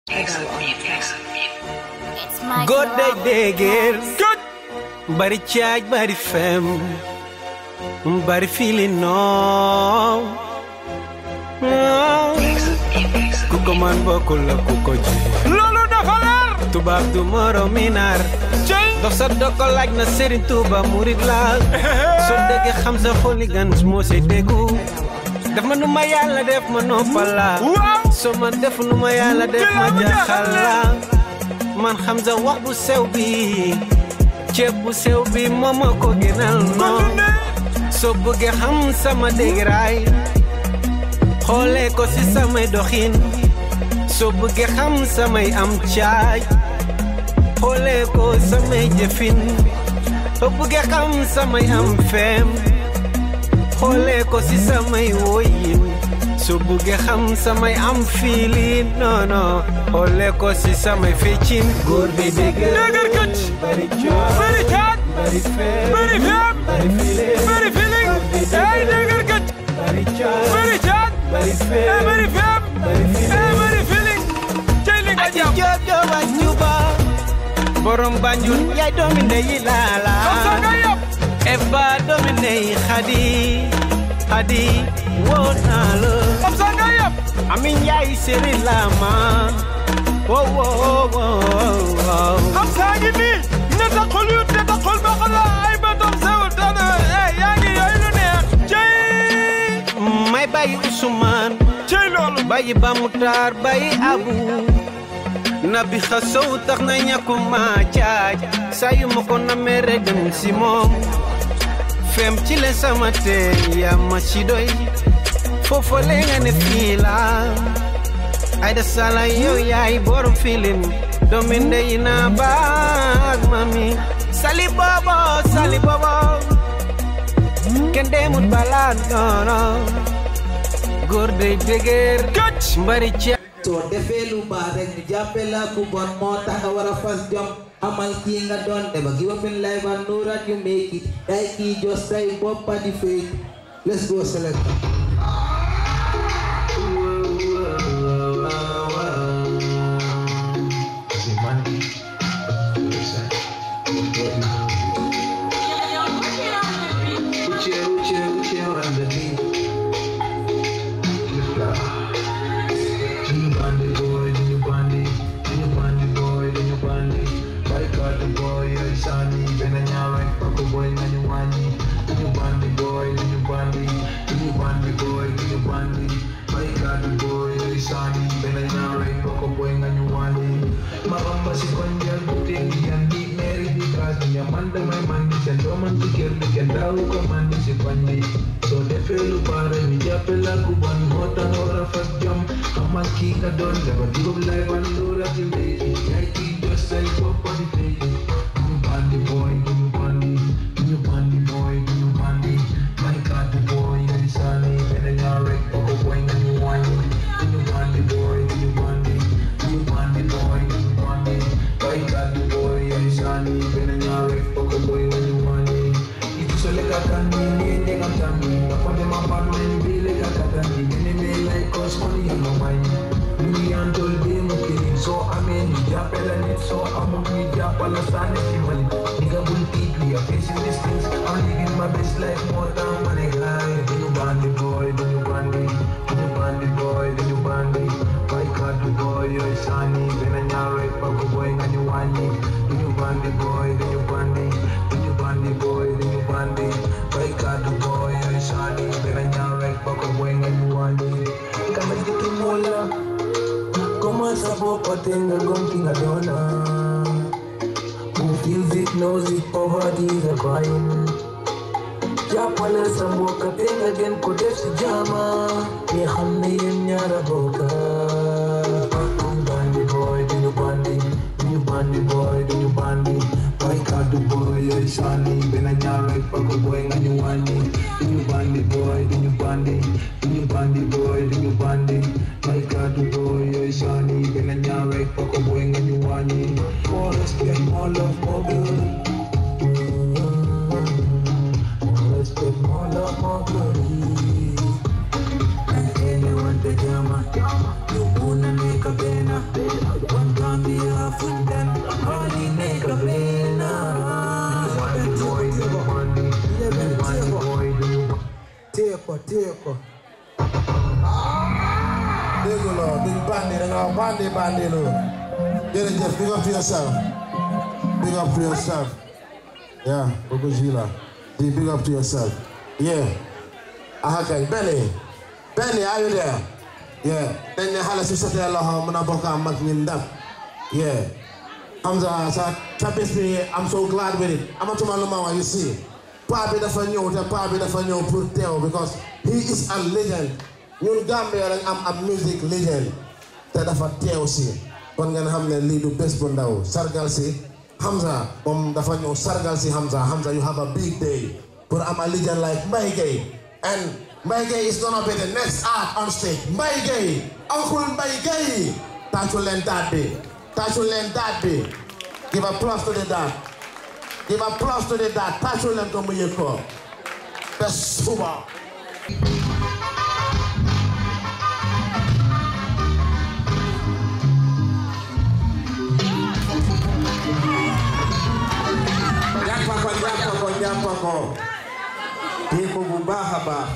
góor day déggéer bari caaj bari fem bari fili noow ku ko man bokkul la ku ko ji loolu dafa leer tubaab du moro minar cey dox sa doko laaj na Serigne Touba murid la soo déggee xam sa xoli gan moo say déggu def ma nu ma yàlla def ma noppal la waaw soo man def nu ma yàlla def ma jaxal la man xam sa wax bu sew bi ceeb bu sew bi moo ma ko gënal kon noonu ne soo bëggee xam sama dégraay xoolee ko ci samay doxin soo bëggee xam samay am caaj xoolee ko samay jëfin soo bëggee xam samay am feem xoolee ko ci samay woyin soo bëggee xam samay am fiilin non non xoolee ko ci samay feccin góor bi dégg dëgër këcc bari coow bëri caaj bari feem bëri feem bari fiilin bëri feeling ay dëgër këcc bari coow bëri caaj bari ay feem bëri feem bari fiilin ay bëri feeling cey li nga aji jàpp joob jooba juba borom banjul yaay doomi ndeyi laala xam sa nga yàpp eba doomi ndeyi xadi xadi woo naa la xam sa nga yàpp amin yaay seri lama wo wo wo wo xam saa ngi nii ne taxul yu ne taxul ba xala ay bëtam sew dana eh yaa ngi yooyu lu neex cey may bàyyi Usmaan cey loolu bàyyi Bamutaar bàyyi Abu nabi xasow tax na ñàkkuma caaj saa yu ma ko namee rek dem si moom fem ci le sama teen yaa ma ci doy foofa le nga ne fii la ay da sala yow yaay borom filim doomi ndey na baag mami sali bobo sali bobo kenn demut balaa noono góor day dëgër këcc mbari ci soo defee lu baax rek ñu jàppe la ku bon moo tax nga war a fas jom amal kii nga doon deba give up in life and know that you make it day kii just say boppa di fake let's go select So defee lu baax rek ñu jàppe la ku bon moo tax nga war a fas jom xamal kii nga doon dafa dugub lay wan loolu ak léegi yaay kii jos say bopp di fekki ñu bandi boy ñu bandi ñu bandi boy ñu bandi may kàddu boy ñu sànni benn ñaar rek ba ko boy nga ñu wàññi ñu bandi boy ñu bandi ñu bandi boy ñu bandi may kàddu boy ñu sànni benn ñaar rek ba ko boy nga ñu wàññi Ikisoleka kani niende kamtani Nafonde mapatment bile kakatani Mene me like cause money in my mind Muni antol be mukiri So amen ni japela net So amu ni japala sane simali Nigga bull deeply I'm facing these things I'm living my best life more than money guy Do you bandy boy, do you bandy Do you bandy boy, do you bandy By God the boy, you're sunny Bena nyare pako boy ngani wani Do you bandy boy, do you bandy Do you bandy boy, do you bandy By God the boy, you're sunny Bena nyare pako boy ngani wani Kama jitu mola Koma sabo patenga gonkinga dona Who feels it knows it, poverty is a crime jàppale sa mbokk te nga gën ko def si jaama ni xam ne yéen ñaara bokka ñu bandi boy duñu bandi duñu bandi boy duñu bandi bay kàddu boy yooyu sànni benn ñaar rek ba ko boy nga ñu wàññi duñu bandi boy duñu bandi duñu bandi boy duñu bandi bay kàddu boy yooyu sànni benn ñaar rek ba ko boy nga ñu wàññi more respect more love more good Respect more love, more glory. And anyone the jama, you wanna make a banner. Sweden, honey, make a pena. Money boy, do money. Money boy, do Teko, teko. dégg nga loolu duñ bandi da nga wax bandi bandi loolu jërëjëf big up to yourself big up to yourself yeah kooku ji la di big up to yourself yeah aha kay Benny Benny are you there yeah dañ ne xale su setee loxo mën a bokk ak mag ñi ndam yeah Hamza sa sa bés bi I'm so glad with it amatuma lu ma wax you see paa bi dafa ñëw te paa bi dafa ñëw pour teew because he is a legend ñun Gambia lañ am ab music legend te dafa teew si kon ngeen xam ne lii du bés bu ndaw sargal si Hamza moom dafa ñëw sargal si Hamza Hamza you have a big day pour am a legend like Mbaye Gueye and Mbaye Gueye is gonna be the next art on stage Mbaye Gueye Uncle Mbaye Gueye tàccu leen daat bi tàccu leen daat bi give applause to the dad give applause to the dad tàccu leen ko mu yëg ko ba suba jàppa ko jàppa ko jàppa ko kii ko bu baax a baax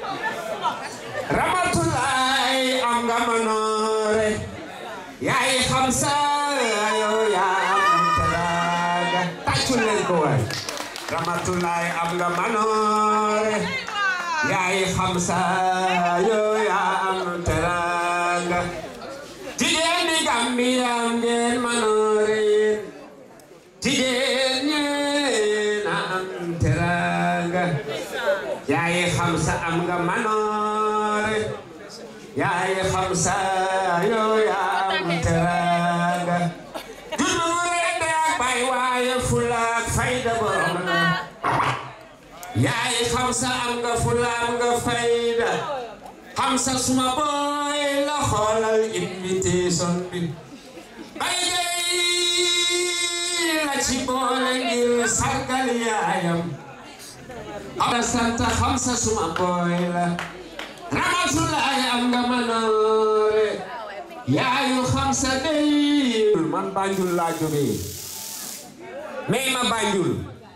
ramatulaay am nga manoore yaay xam sa yoo yaa am teraanga tàccul leen ko waay ramatulaay am nga manoore yaay xam sa yoo yaa am teraanga jigéen ñi Gambia ngeen manoore yéen jigéen ñi na am teraanga yaay xam sa am nga manoore yaay xam sa yoo yaa am teraanga juddu rek ak bay waaye fula ak fayda borom la yaay xam sa am nga fula am nga fayda xam sa suma booy la xoolal invitation bi bay gay la ci boole ngir sargal yaayam am na sant xam sa suma booy la ramatulaay am nga manoore yaayu xam sa dey man Banjul laa jógee may ma Banjul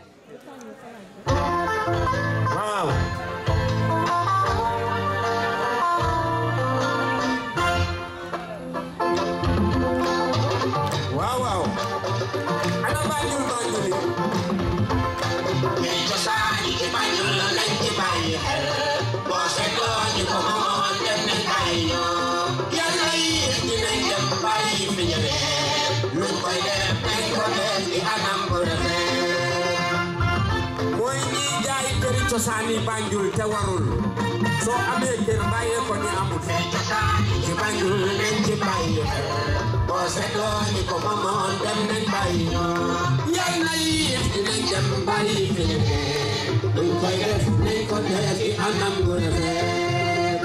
waaw waaw waaw ana Banjul Banjul yi cosaani ci Banjul la nañ ci bàyyi xel boo seetloo ñu ko moomoon dem nañ bàyyi ñoo yàlla yi dinañ dem bàyyi fi ñëwee luñ koy def nañ ko def ci anam bu rafet mooy ñi jaay këri cosaani Banjul te warul soo amee kër bàyyee ko ñu amul cosaani ci Banjul nañ ci bàyyi xel boo seetloo ñu ko moomoon dem nañ bàyyi ñoo yàlla yi dinañ dem bàyyi fi ñëwee luñ koy def nañ ko def ci anam bu rafet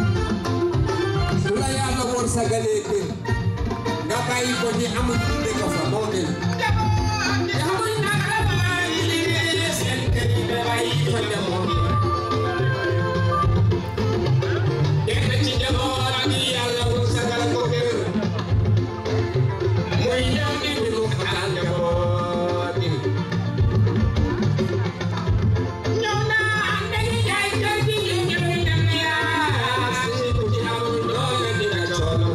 su la yàlla wërsëgalee kër nga bàyyi ko ñu amul dëkk fa moo gën Yamuy nakama yi seen kër yi bàyyi fa demoon kenn ci njaboot gi yàlla wërsëgal ko kër muy ñëw di biru xalaat njaboot gi ñëw naa dañuy jaay kër gi ñu ñëw dem yaa ku ci amul doole di nga coono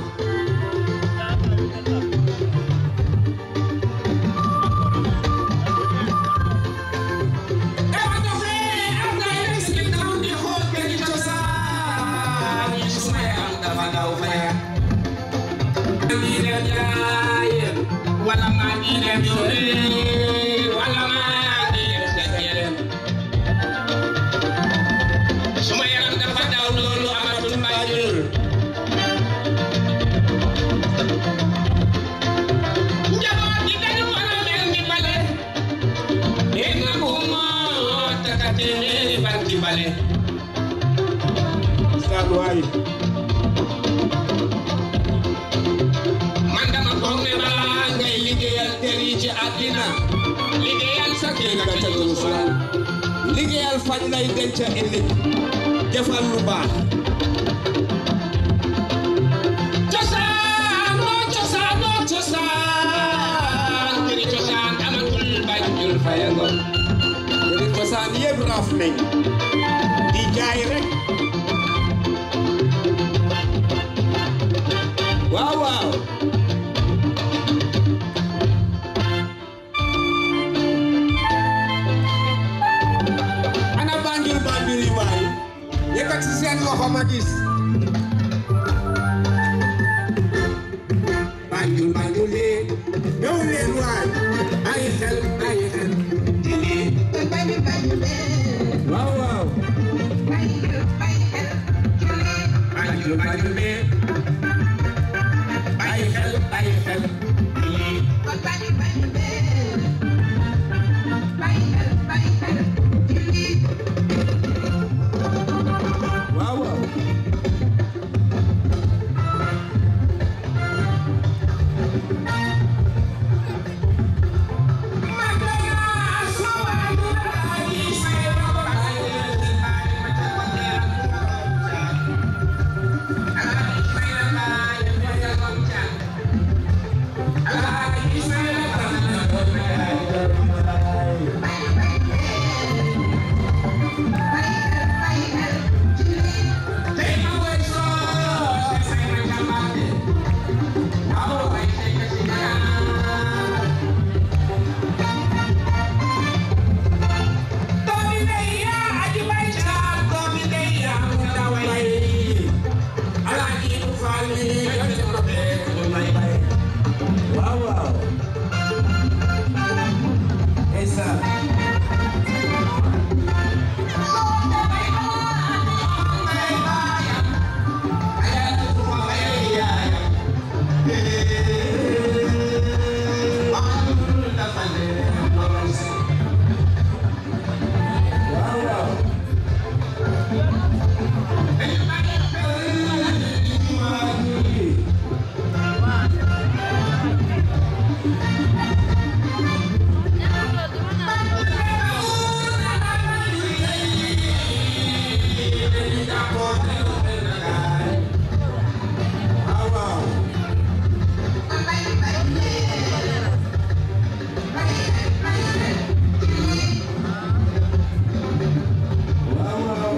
dama doxee am na ay bés yu ndaw di xool kër gi cosaan yi su ma yaram dafa daw fee. ngi dem jaayeen wala maa ngi dem yoreen wala maa ngi dem dajeen. su ma yaram dafa daw loolu amatul Banjul. njaboot gi dañu war a mel ni bale. Dégg nga ko moo takate meeri barki bale. waay man dama foog ne balaa ngay liggéeyal kër yi ci àddina liggéeyal sa kër nga tegu fan. liggéeyal fañ lay denc ëllëg defal lu baax cosaan moo cosaan moo cosaan dof nañ di jaay rek waaw waaw ana banjul banjul yi waay yëkkati seen loxo ma gis banjul banjul yi ñëw leen waay ay xel ay xel waaw waaw banjul banjul yi ay xel ay xel waaw waaw waaw waaw esa waaw waaw waaw waaw waaw waaw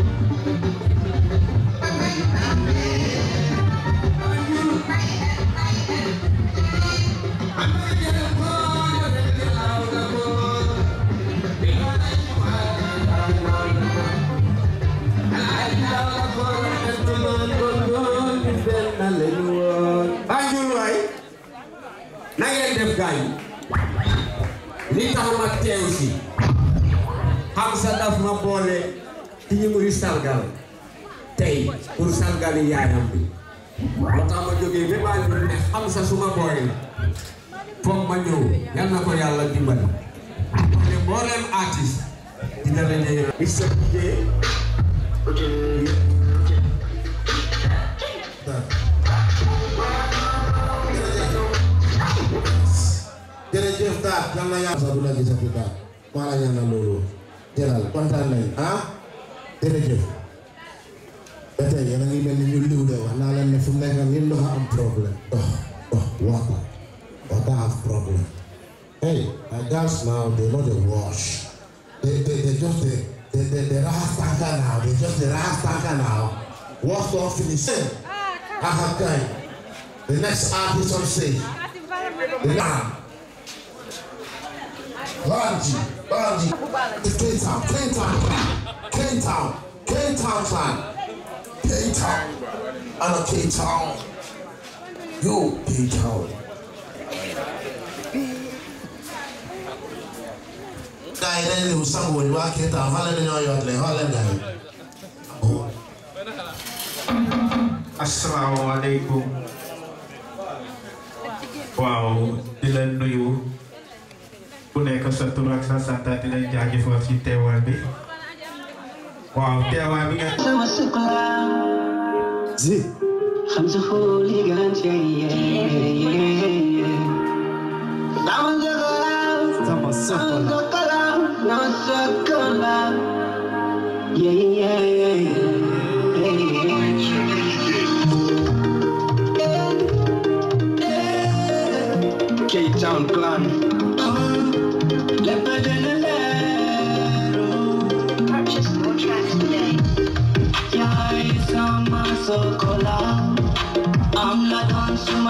Banjul waay na ngeen def gaañ li tax ma teew si xam sa daf ma boole ci ñu muy sargal tey pour sargali yaayam bi moo tax ma jógee ba Banjul ne xam sa suma booy la foog ma ñëw yal na ko yàlla dimbali ne mboolem artiste di dara ne Mr DJ jërëjëf daal yal na yàlla sax du la gisati daal maa la ñaanal loolu jëlal kontaan nañ ah jërëjëf ba tey yéen a ngi mel ni ñu liw de wax naa leen ne fu mu nekk nii ndox am problème ndox ndox water water have problem hey my girls now they know they wash they they they just they they they they ras tanker now they just they ras tanker now wash don finish I have time the next artist on stage the man Banji, Banji. It's Cape Town, Cape Town, Cape Town, Cape Town clan. Cape Town. I know Cape Town. Yo, Cape Town. Guy, then you sang when you are Cape Town. Hallelujah, New York, like Hallelujah. Oh, asalaamaaleykum waaw di leen nuyu ku nekk sa tur ak sa sant di leen jaajëfal ci teewaay bi waaw teewaay bi nga Zi. خمسة فولي كانت نعم زغلا Sama نعم زغلا نعم زغلا Yeah, yeah, yeah, yeah. K-Town clan.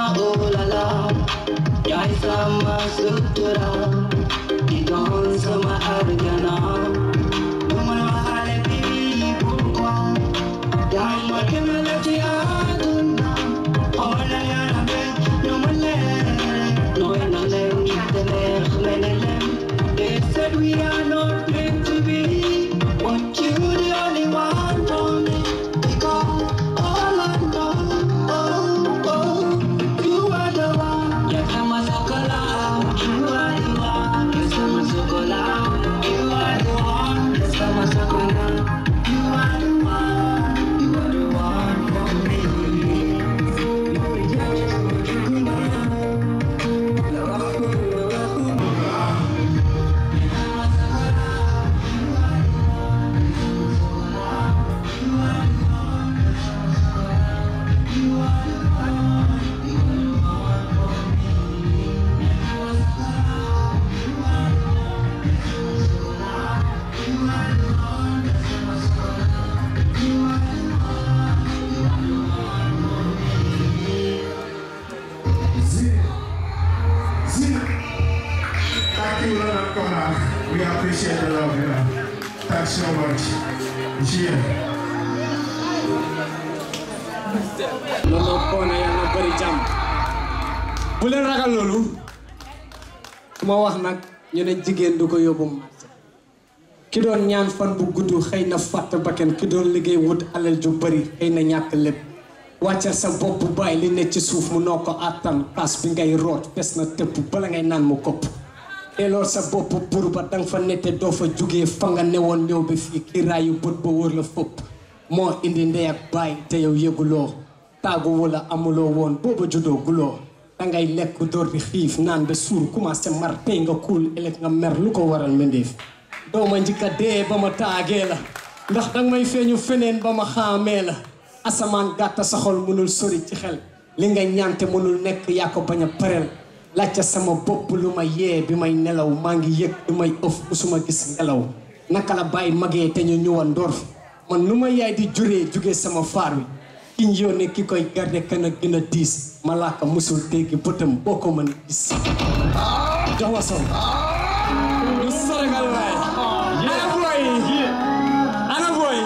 oh la la yaay sama sutura di doon sama arjana du ma la waxaale bi pourquoi yaay ma gënal ci àdduna xoolal yàlla be nu mu leer nooy na leer te neex leneen they said we are not meant to be but you the only one for me because all I know oh oh you are the one you come as a color you are the one you come as a color you are the one you come as a color you are the one you are the one for me Zina. Zina. Thank you, Lord of God. We appreciate the love, you know. Thanks so much. Yeah. loolu koo na yàlla bëri jàmm bu leen ragal loolu su ma wax nag ñu ne jigéen du ko yóbbu marché ki doon ñaan fan bu gudd xëy na fàtt bakken ki doon liggéey wut alal ju bëri xëy na ñàkk lépp wàccal sa bopp bàyyi li ne ci suuf mu noo ko àttan kaas bi ngay root des na tëpp bala ngay naan mu kopp teelool sa bopp bur ba danga fa nette doo fa jugee fa nga newoon ñëw bi fii kii raayu bët ba wër la fëpp moo indi ndey ak baay te yow yëguloo taagu wala amuloo woon booba juddoo guloo dangay lekk door bi xiif naan ba suur commencé mar tey nga kuul ëllëg nga mer lu ko waral mbindeef doo ma njëkka dee ba ma taagee la ndax danga may feeñu feneen ba ma xaamee la asamaan gàtta sa xol mënul sori ci xel li nga ñaante mënul nekk yaa ko bañ a pareel laajte sama bopp lu ma yee bi may nelaw maa ngi yëg lu may ëf musuma gis ngelaw naka la bàyyi magee te ñu ñëwan door fi man nu ma yaay di juree jugee sama faar wi kiñ yónnee ki koy garde kan a gën a diis malaaka musul dégg bëtam boo ko mën a gis jox ma son ñu saragal waay ana booy ana booy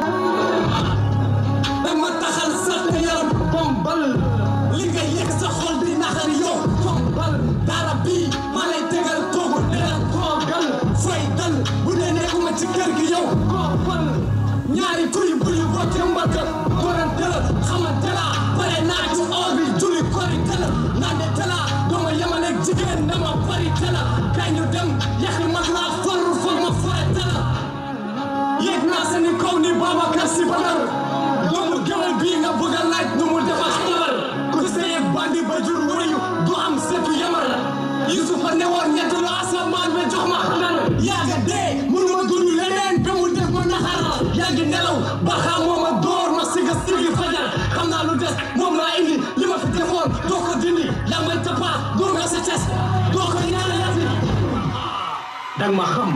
dama taxal sax te yaram bombal li nga yëg sa xol di naxar yow bombal dara bii ma lay tegal toogu dara toogal fay dal bu dee nekkuma ci kër gi yow koofal ñaari kuy buy wocce mbaka korante la xamante la pare naa ci or bi julli korite la nande tala dooma yemaleeg jigéen dama bari tala kañ ñu dem yaxi mag laa for for ma forete la yéeg naa sa ni kaw ni Babacar Si Badar doomu géwél bii nga bëgg a laaj nu mu defar xabar ku sëyeeg bandi ba jur wëyu du am setu yamar Yusufa ne woon ñett lu asamaan ba jox ma xabar yaaga dee mënu ma dund leneen ba mu def ma naxar yaa ngi nelaw ba xam moo ma door ma siga sigi fajar xam naa lu des moom laa indi li ma fi defoon doo ko dindi yaa may tapaa doo nga sa ces doo ko ñaana yati dang ma xam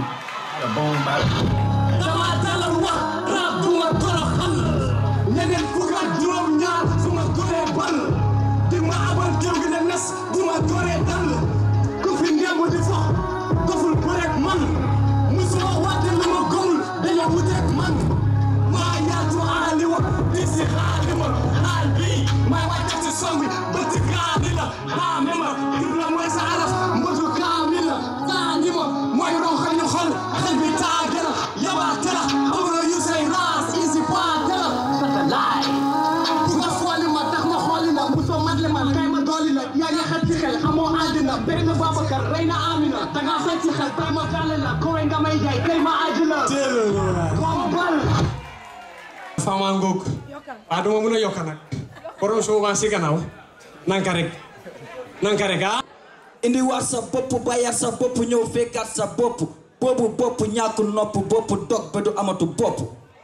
dama talal wax rab du ma toroxal ñeneen fukk ak juróom ñaar su ma doree bal di ma abal géew gi ne nes du ma doree dal ku fi ngemb di fox doful bu rek man musuma wàtte lu ma gomul dañoo wuteeg man maa yaatu aali wa di si xaali ma xaal bii may wàcce ci song bi bëtt kaali la xaame ma ibla mooy sa araf mbëtu kaami la kaani ma mooy ronxa ñu xol xel bi taage la yabaate la amuloo yu say raas isi paate la saka laay bu nga fooli ma tax ma xooli la musoo matle ma kay ma dooli la yaa ngi xel ci xel xamoo àddina bëri na Babacar rey na Amina da ngaa fay ci xel tay ma fàlle la kowe nga may jaay tey ma aji la kombal fama ngoog waa duma mun a yokka nag borom souvent si gannaaw nanka rek nanka rek ah indi war sa bopp bayar sa bopp ñëw fekkaat sa bopp boobu bopp ñàkku nopp bopp dog ba du amatu bopp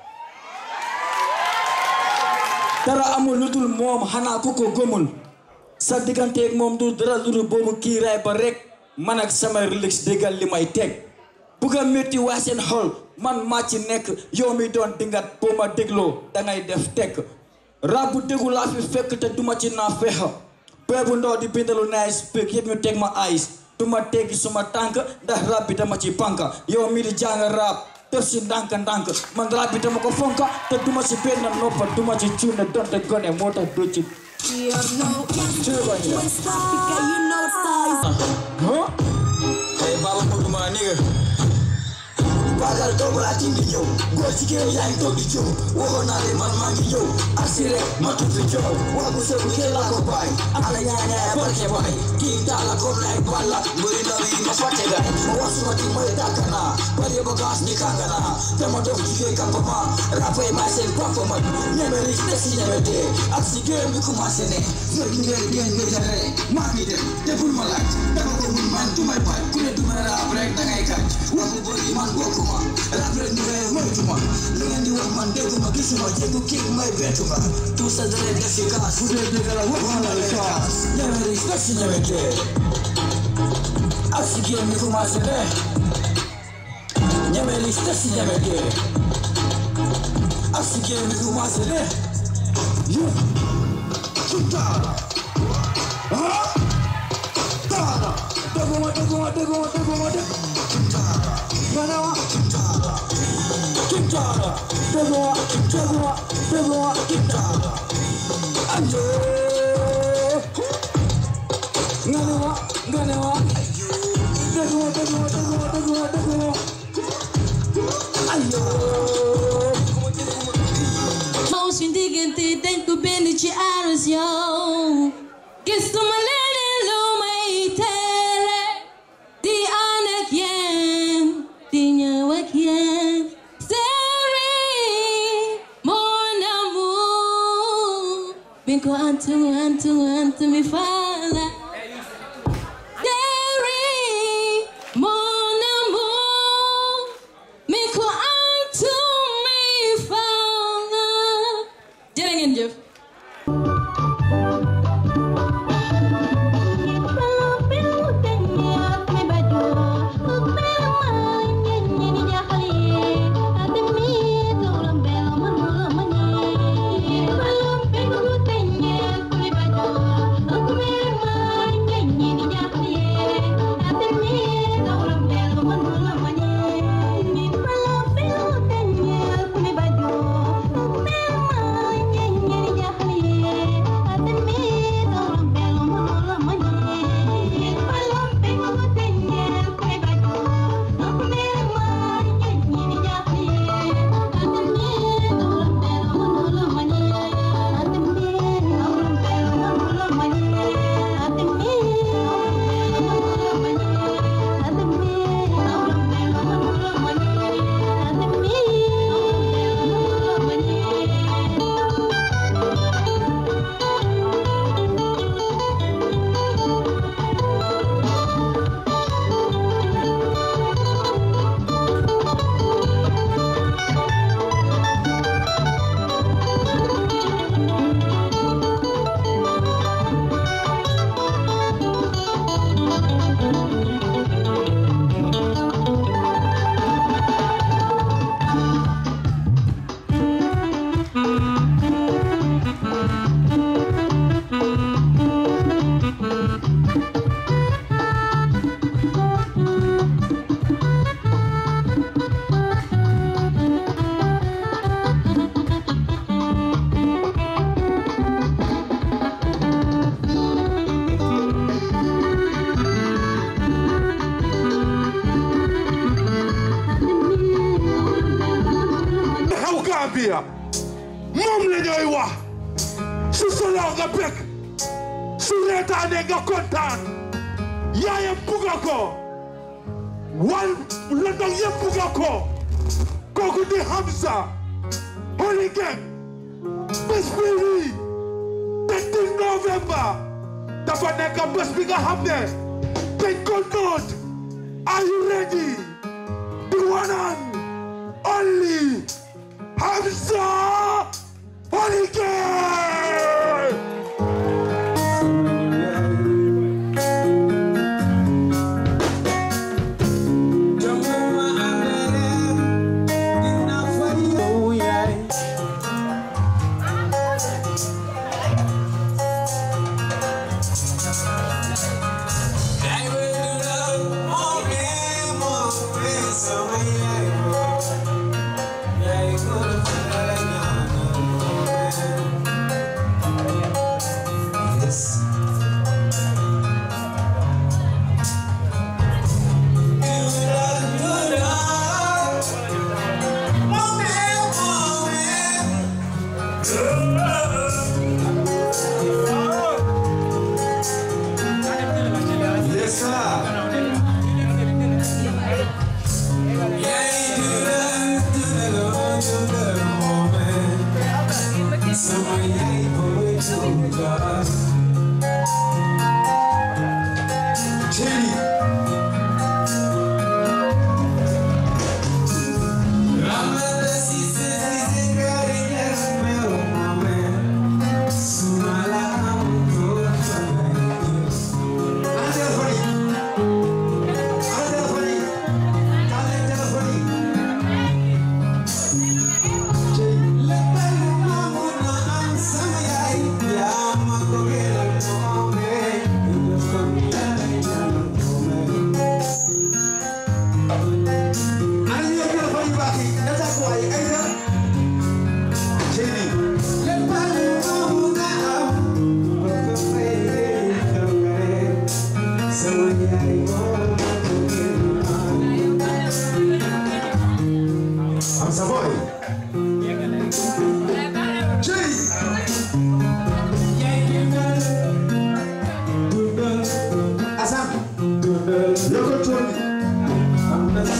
dara amul lu dul moom xanaa ku ko gëmul sa digganteeg moom du dara lu dul boobu kiiraay ba rek man ak sama relix déggal li may teg bugg a métti waa seen xol man maa ci nekk yow mi doon dingat boo ma dégloo dangay def tekk rab bu déggu laa fi fekk te duma ci naa fexa bee bu ndaw di bindalu nice pic yëpp ñu teg ma ice du ma teggi suma tànk ndax rap bi dama ci panka yow mi di jàng rap def si ndànk ndànk man rap bi dama ko fonka te duma ci benn noppa duma ci cuune donte gone moo tax du ci Huh? Hey, Baba Modou ma nigga. Bagal doomu laa ci ngi ñëw góor jigéen yaa ngi toog di coow waxoon naa leen man maa ngi ñëw asi rek ma tudd coow wax bu sëbu kenn laa ko bàyyi ana ñaañaaya barke baay kii daala comme lay balla mbëri ndaw yi ma fàtte gaay ma wax suma ti mooy tàkk naa bari bagage ni kànga naa te ma dox jigéen campement rappay maay seen papa man ñeme ris te si ñeme dee ak si géem bi commencé ne fekk ngeen ngeen nga jare maa ngi dem te bul ma laaj dama ko mun man du may bañ ku ne du may raab rek da ngay kàcc wax bu bëri man bokkuma rap rek ñu ngay moytuma li ngeen di wax man dégguma gisuma jéggu kii may bettuma tout ça dara def si kaas fu dee dëgg la wax na la kaas ñeme ris te si ñeme dee ak si géem bi commencé ne ñeme ris te si ñeme dee ak si géem bi commencé ne yo Chutara. Ah? Tara. Deguma, deguma, deguma, deguma, deguma. Chutara. Ganawa. Chutara. Chutara. Deguma, deguma, deguma, chutara. Ayo. Ganawa, ganawa. Deguma, deguma, deguma, deguma, deguma. Ayo. Xaw suñ diggante dañ ko bind ci aras yow gisuma leneen lu may tere di ànd ak yéen di ñëw ak yéen Seri mon amour bin ko antu antu antu mi fala Seri mon amour min ko antu mi fala jërë ngeen jëf xew Gambia moom la ñooy wax su soloo nga bëgg su reetaane nga kontaan yaayam bugga ko wal London yëpp bugga ko kooku di Hamza Holy Gang bés bi lii 13 November dafa nekk bés bi nga xam ne dañ ko noot are you ready the one and only Hamza Holy Gang I'm Savoy. Asam. Yoko Tony.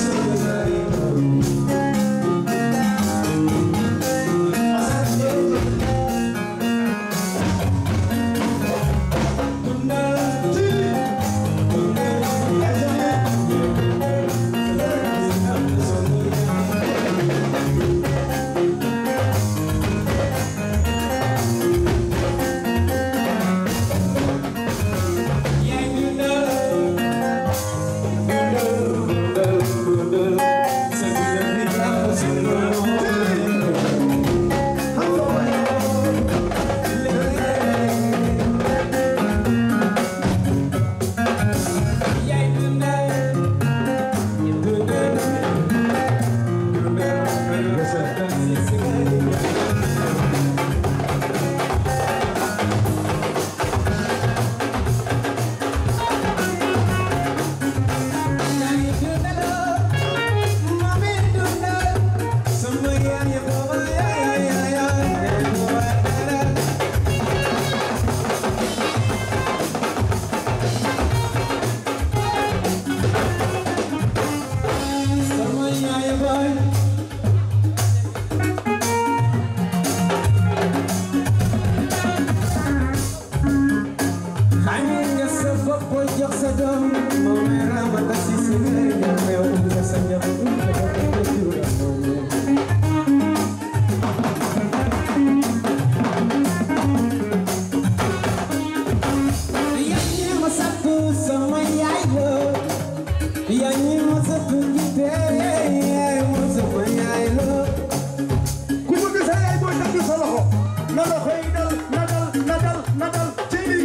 ku bëgg sa yaay booy takk sa loxo na loxo yi dal na dal na dal na dal ci lii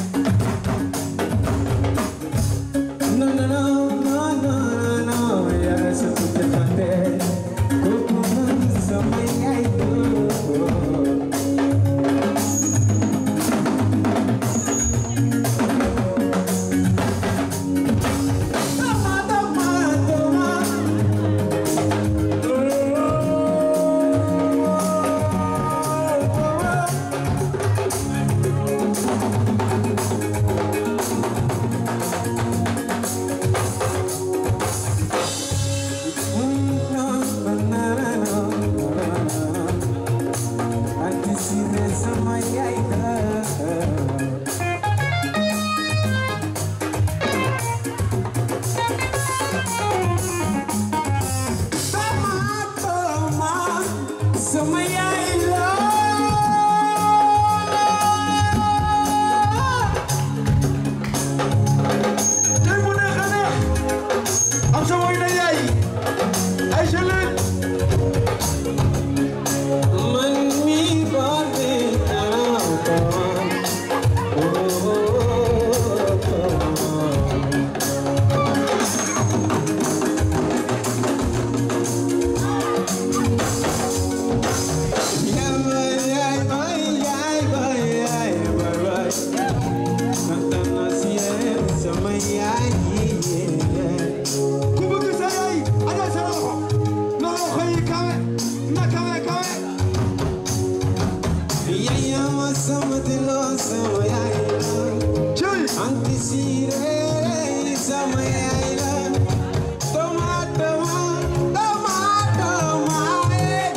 No, no, no, no, no, no, ya se te fate. Kuku sama ya itu. Toma, toma, toma. Sama tey mu neex a neex am sa woy na yaay ay jëleen Man mi bade ku bëgg sa yaay ana sa loxo na loxo yi kawe na kawe kawe Anti sire sama yaila Toma toma toma toma eh.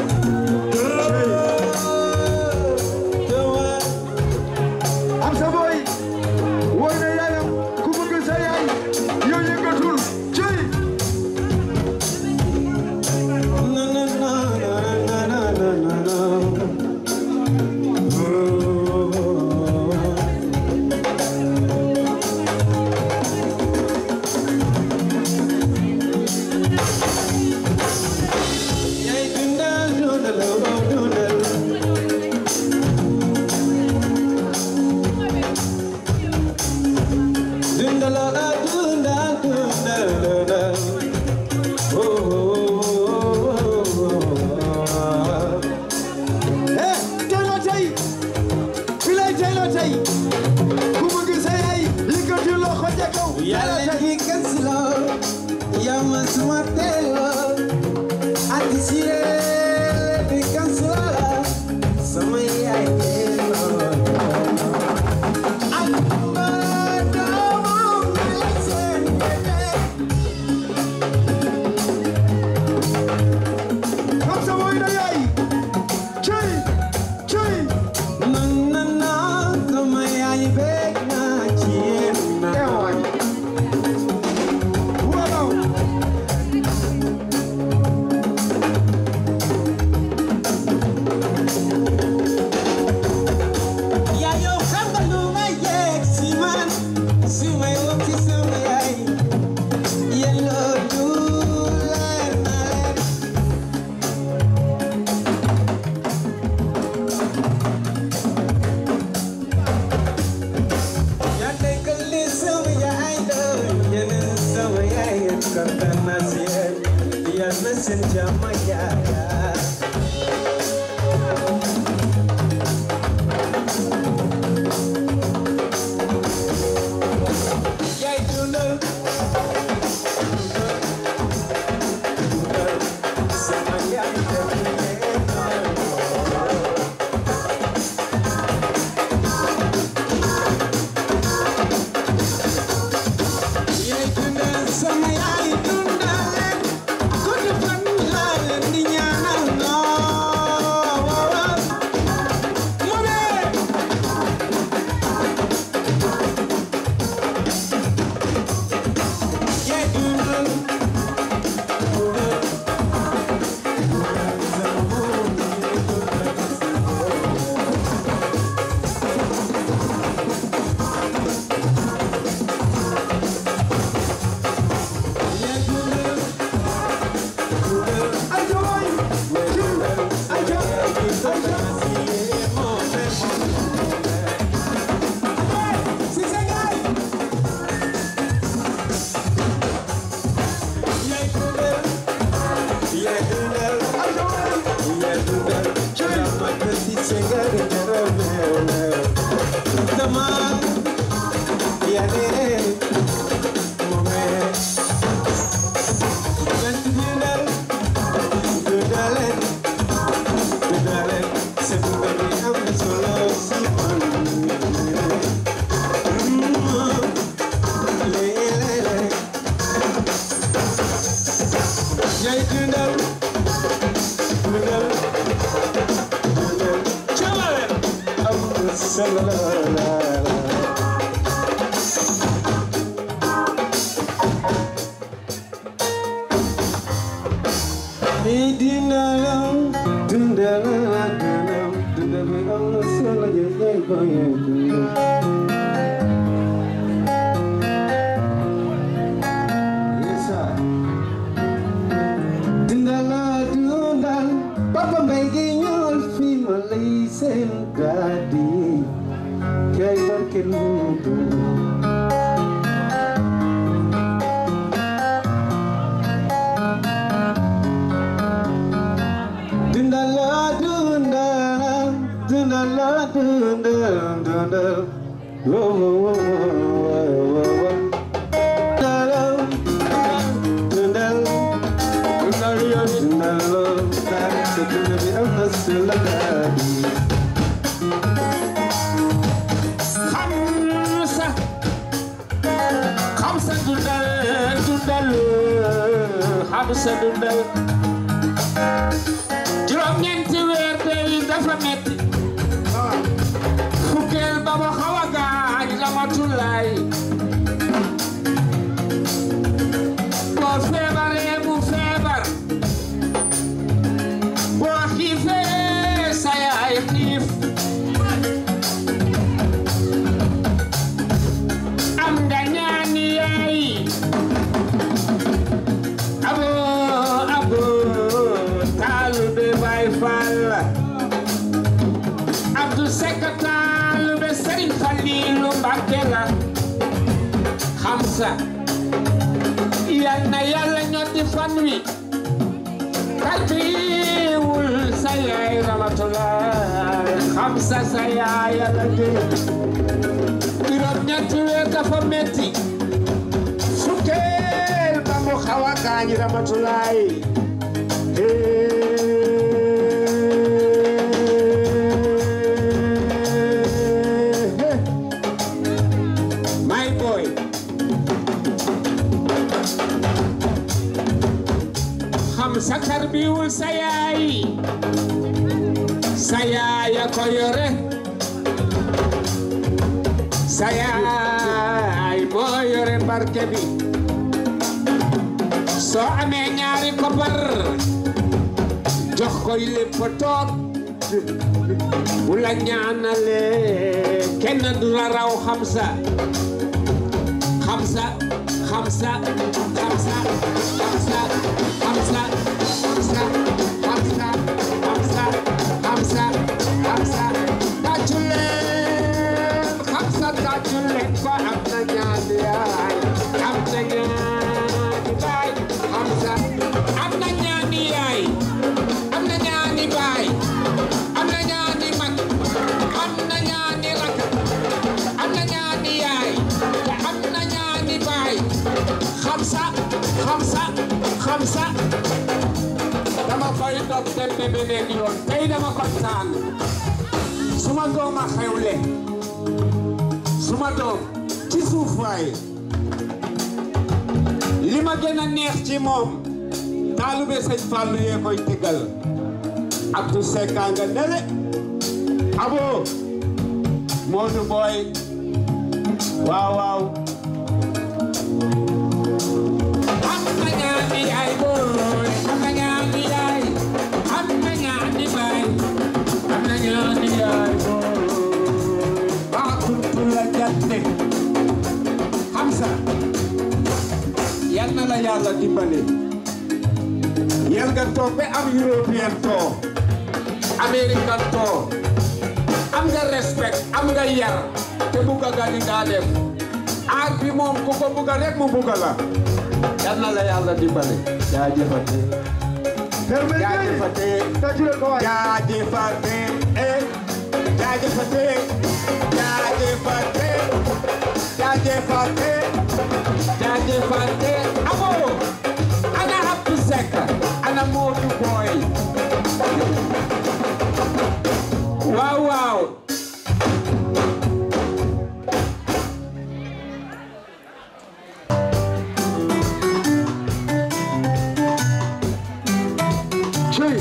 Toma am sa boy woy na yaayam ku bëgg sa yaay yow yëngatul cëy na na na na na na na na Yay dundal dundal oh dundal Dundal oh dundal dundal dundal Oh oh oh eh tey la tey bi lay tey la tey ku bëgg sa yaay yëngatul loxo ca yàlla di kansiloo yow ma suma teeloo ati siree di kansiloo sama yaay teeloo Alma doomu mala seen bébé Kam sa woy na yaay cey cey man na naa sama yaay beeg naa ci yéen naa waaw yaa yow xam nga lu ma yegg si man su may wax ci sama yaay yéen loolu leer na leen yaa nekkal li sama yaay doon yéen sama yaay yéen kontaan naa si yéen yal na seen jàmm yaay yaay dundal sama yaay yaay dundal sama yaay dundal leen gudd fan laa leen di ñaanal noo mu ne yaay dundal Yay, dundal, dundal, dundal, chalale, am salala. Hey, dundal, dundal, dundal, dundal, am salala, yay, yay, dundal. Yes, sir. Dundala dundal Papa mbay gi ñëwal fi ma lay seen gàddi kay barke lu dund Dundala dundal Dundala dundal dundal Wo wo wo wo wo wo Dundala dundal dundal yo dundal Dari sedunia bi am na sila gàddi Hamsa Hamsa dundal dundal Hamsa dundal juróom ñeenti weer tey dafa metti fukkeel ba ma xaw a gaañ ramatulaay boo feebaree mu feebar boo xiifee sa yaay xiif am nga ñaani yaay abo abo taalu be bay fall Abdou Seck taalu be Serigne Fallilou Mbacké la Hamza yal na yàlla ñotti fan wi katiwul sa yaay ramatulaay Hamza sa yaay yàlla dee juróom ñetti weer dafa metti gaañi ramatulaay my boy xam sa tarbiwul sa yaay sa yaay a ko yore sa yaay moo yore barke bi soo amee ñaari koppar jox koy lépp toog bu la ñaanalee kenn du la raw xamsa xamsa xamsa xamsa xamsa xamsa xamsa xamsa xamsa xamsa xamsa tàccu leen xamsa tàccu leen ko am na ñaari yaay am na ñaari baay xamsa am na ñaari yaay am na ñaari baay am na ñaari mag am na ñaari rak am na ñaari yaay te am na ñaari baay xamsa xamsa xamsa dama koy dog dem be beneen yoon tey dama kontaan suma doom a xewle suma doom ci suuf waay li ma gën a neex ci moom taalube sëñ Fallou yee koy tëggal Abdou Seck a nga nele abo Modou Boy waaw waaw am na ñaari yaay booy am na ñaari yaay am na ñaari baay am na ñaari yaay booy baa kuntu la jatte Hamza yal na la yàlla dimbale yal nga toog ba am européen too américain too am nga respect am nga yar te bugga nga li nga def aar bi moom ku ko bugga rek mu bugga la yal na la yàlla dimbale jaajëfate jaajëfate jaajëfate eh jaajëfate jaajëfate jaajëfate jaajëfate abo ana Abdou Seck ana Modou Boy waaw waaw Cey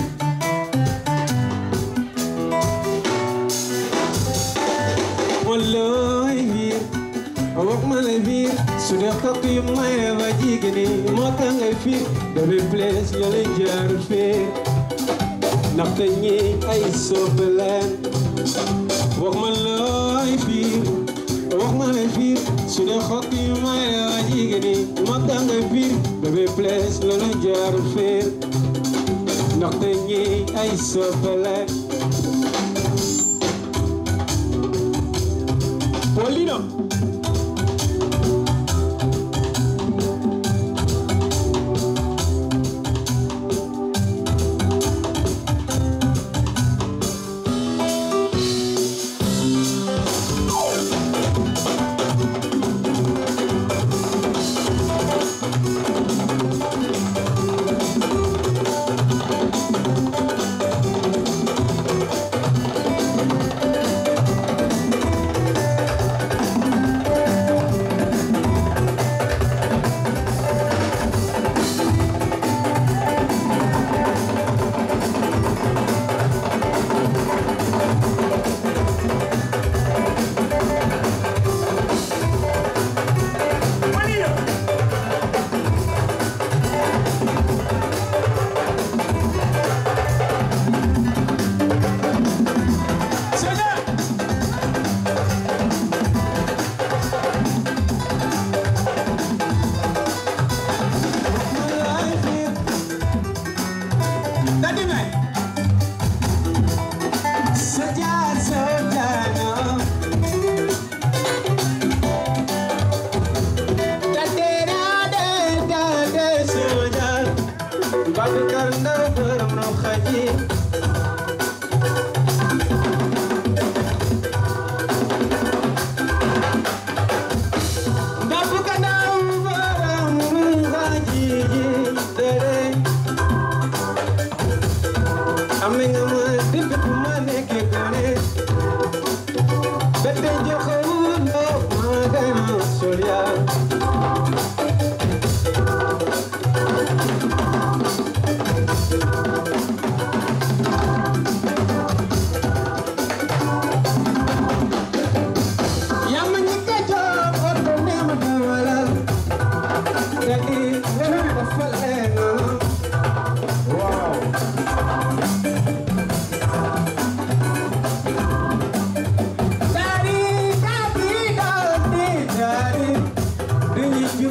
wallahi biir wax ma la biir su dee xokk yu maye ba jigéen moo tax ngay fiir bébé place yoo lay jaar fiir ndaxte ñi ay soppe leen wax ma looy biir wax ma la biir su dee xokk yu maye ba jigéen moo tax ngay fiir bébé place yoo lay jaar fiir ndaxte ñi ay soppe leen Paulino. Babakar Ndaw borom raw xaji Babakar Ndaw borom raw xaji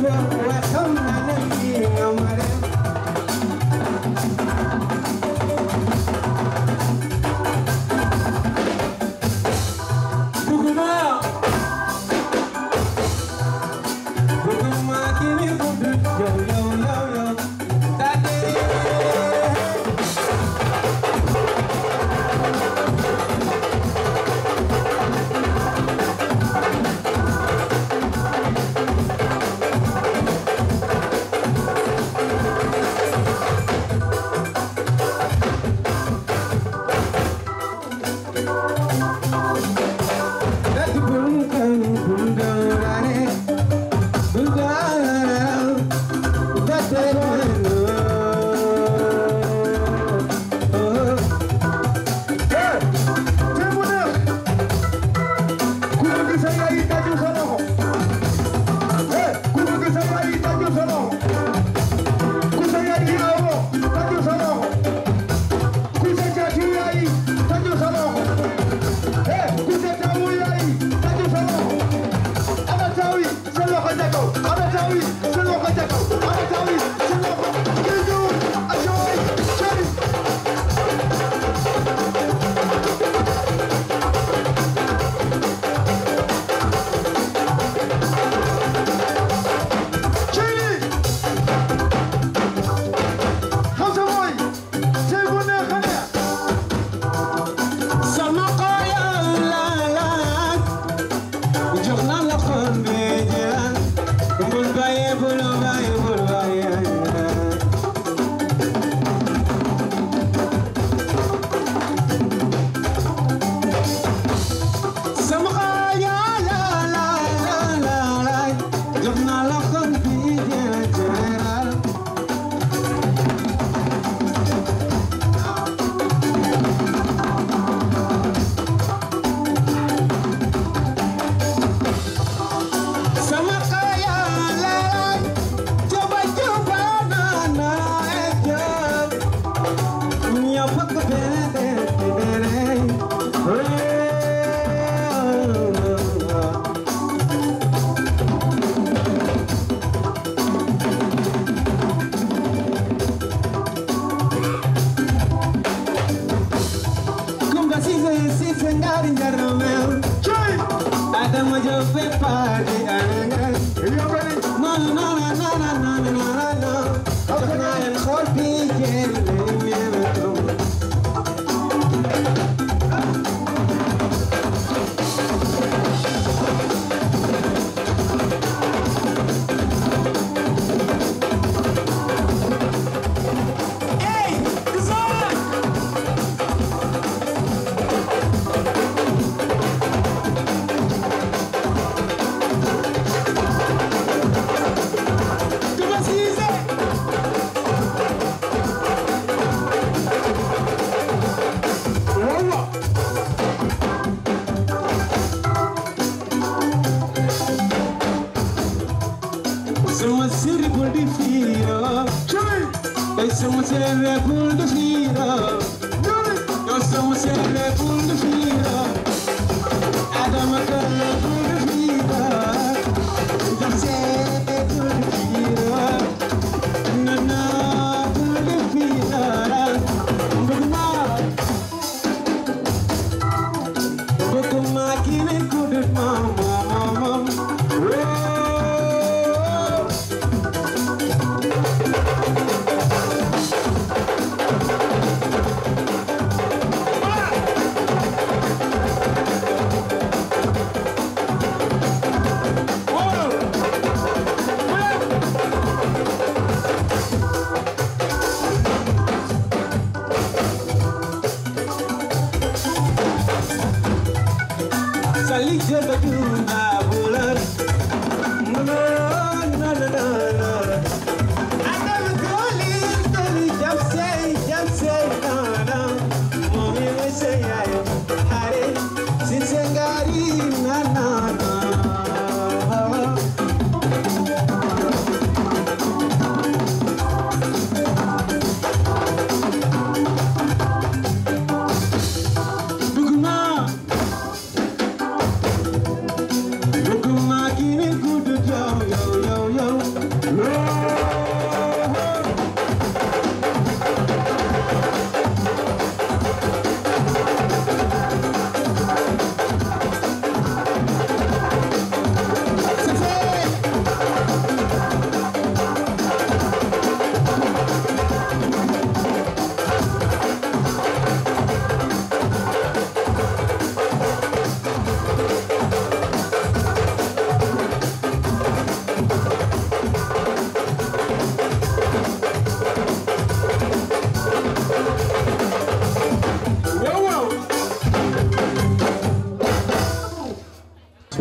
Hey!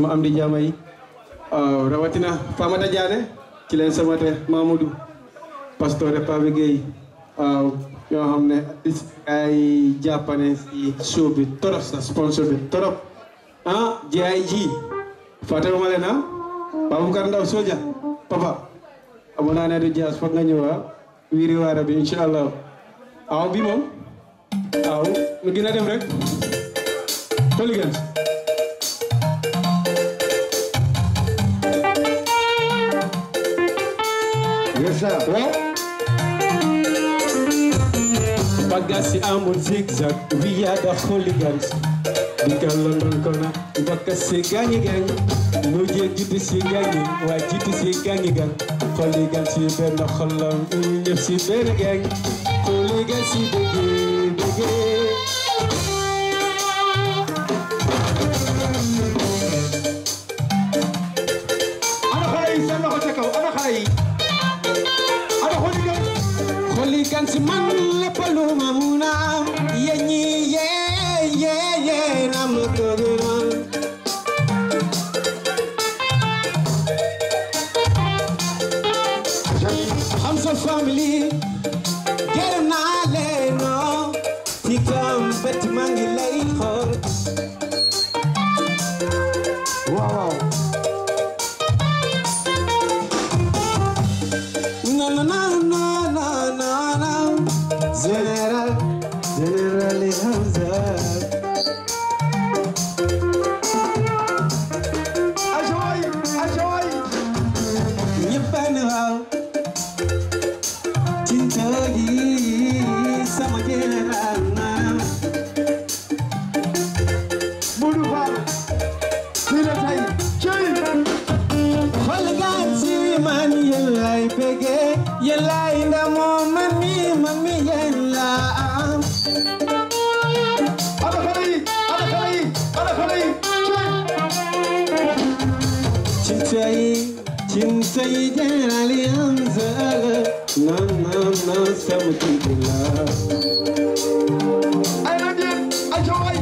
suma am di jaama yi waaw rawatina Famata Diané ci leen sama te Mamadou Pastore Pape Gueye waaw ñoo xam ne ay jàppane si show bi torop sa sponsor bi torop ah JIG fàttewuma leen ah Baboucar Ndaw Soja papa amoon naa ne du jaas foog nga ñëw ah wiiri waara bi incha allah aw bi moom aw nu gën a dem rek Polygons Yes, sir. waaw bagasi amul zigzag we are the hooligans digal London kona bakka si gangi gang nu je jiitu si gangi waa jiitu si gangi gang hooligans si benn xolam ñëpp si benn gang hooligans si bëggee bëggee ana xale yi seen loxo ca kaw ana xale yi ana hooligan Hooligans man lépp lu ma mun a am yéen ñi yee yee yee na ma ko gënal. xam sa famille gërëm naa leen noo ci kam bët maa ngi lay xool. waaw. No, no, no, no, no, no, no. General, General Hamza. ajoy ajoy ñëpp a ne waaw. Cinta gi sama general naam. Modou Fall fii la tey cey Hooligans yi man yéen lay bëggee yéen lay ndamoo man mi man mi yéen laa am. ana xale yi ana xale yi ana xale yi Cinta yi cinta yi general Hamza la. Non, non, non, sama cinta la. ay na ngeen ajoy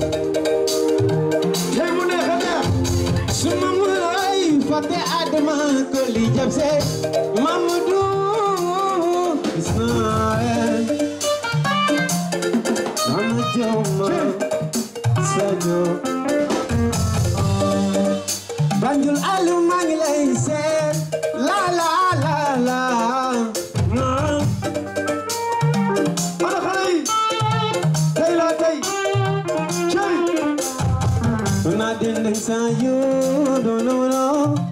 tey mu neex a neex Suma mulai fate adama ko li jabse Mamadou Ismaël Mama Joma Sadio Banjul alu maa ngi lay seet la la la la ana xale yi tey la tey cey na dinding sa yu do no no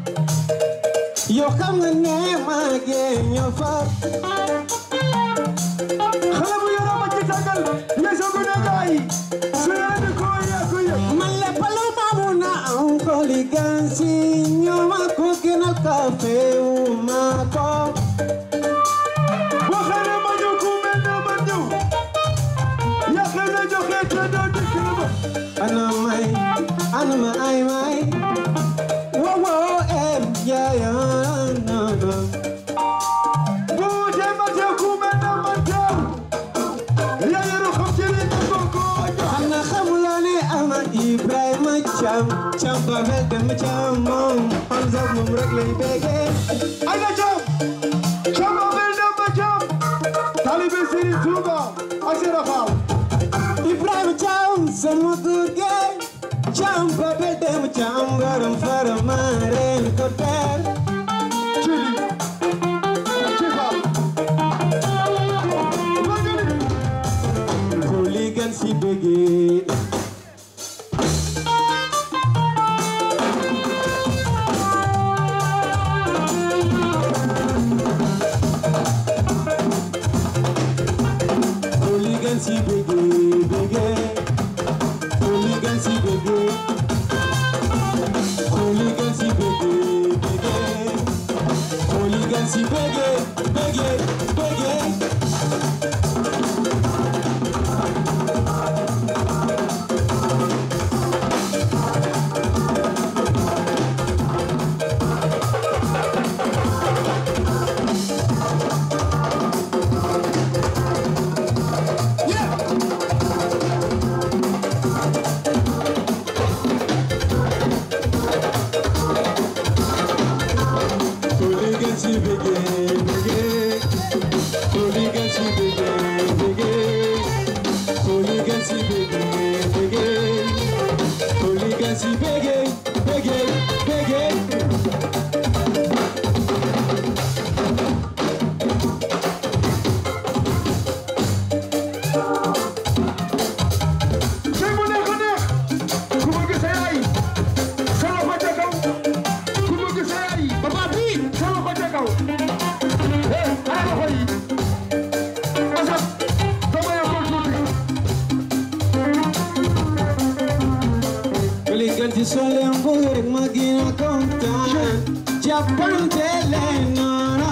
Yo xam nga ne maa ngi ñoo fa xale bu yoroo ma ci tàggal yeesoo gu ne gaay su yore bi ko yaa ko yëg Man le palo mamuna un holigansi nyoma cooking al café umako waxee ne ma ñëw ku mel ne ma ñëw yàqee na joxe te doo dikk na ma Ana mai ana ma ai mai Wo wo em ya ya na na bu dee ma teew ku mel ne ma teew yaa yoru xam ci li nga ko ko jox Ana xamuloo ne ama Ibrahima Cham Cham ba mel dem Cham moom Hamza moom rek lay bégee ay na jam Chamba mel ne ma jam talibe Serigne Touba ak Serigne Fall Ibrahima Cham sama góor ge Cham ba mel dem Cham garam fara ma reen ko ter Cili ci Fall Hooligan si bégee Hooligan si bégee bégee Hooligan si bégee Hooligan si bégee bégee Hooligan si bégee bégee bégee Hooligancy begin, begin. Hooligancy begin, begin. Hooligancy begin, begin. Hooligancy begin, begin, begin. Tey mu neex a neex ku bëgg sa yaay sa loxo ca kaw ku bëgg sa yaay papa bi sa loxo ca kaw eh ana loxo yi asap dama yokkol tuuti Hooligancy sole un po' rek ma gën a kontaan. Jàppante leen noonu.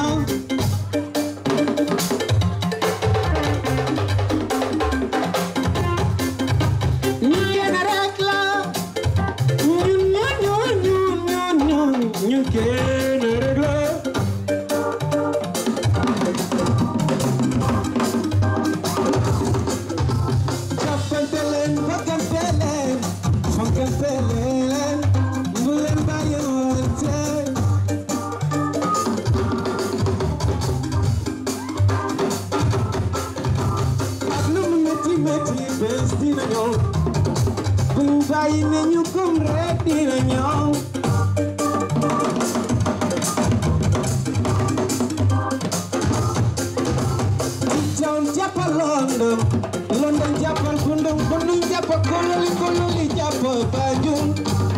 ñu kenn rek la ñun ñun ñun ñun ñun ñun ñu kenn rek la jàppante leen bëggante leen fonkante leen bu leen bàyyiwante ak lu mu métti métti bés dina ñëw buñ bàyyi ne ñu gëm rek dina ñëw Town jàppal London London jàppal Bundung Bundung jàppal Kololi Kololi jàppal Banjul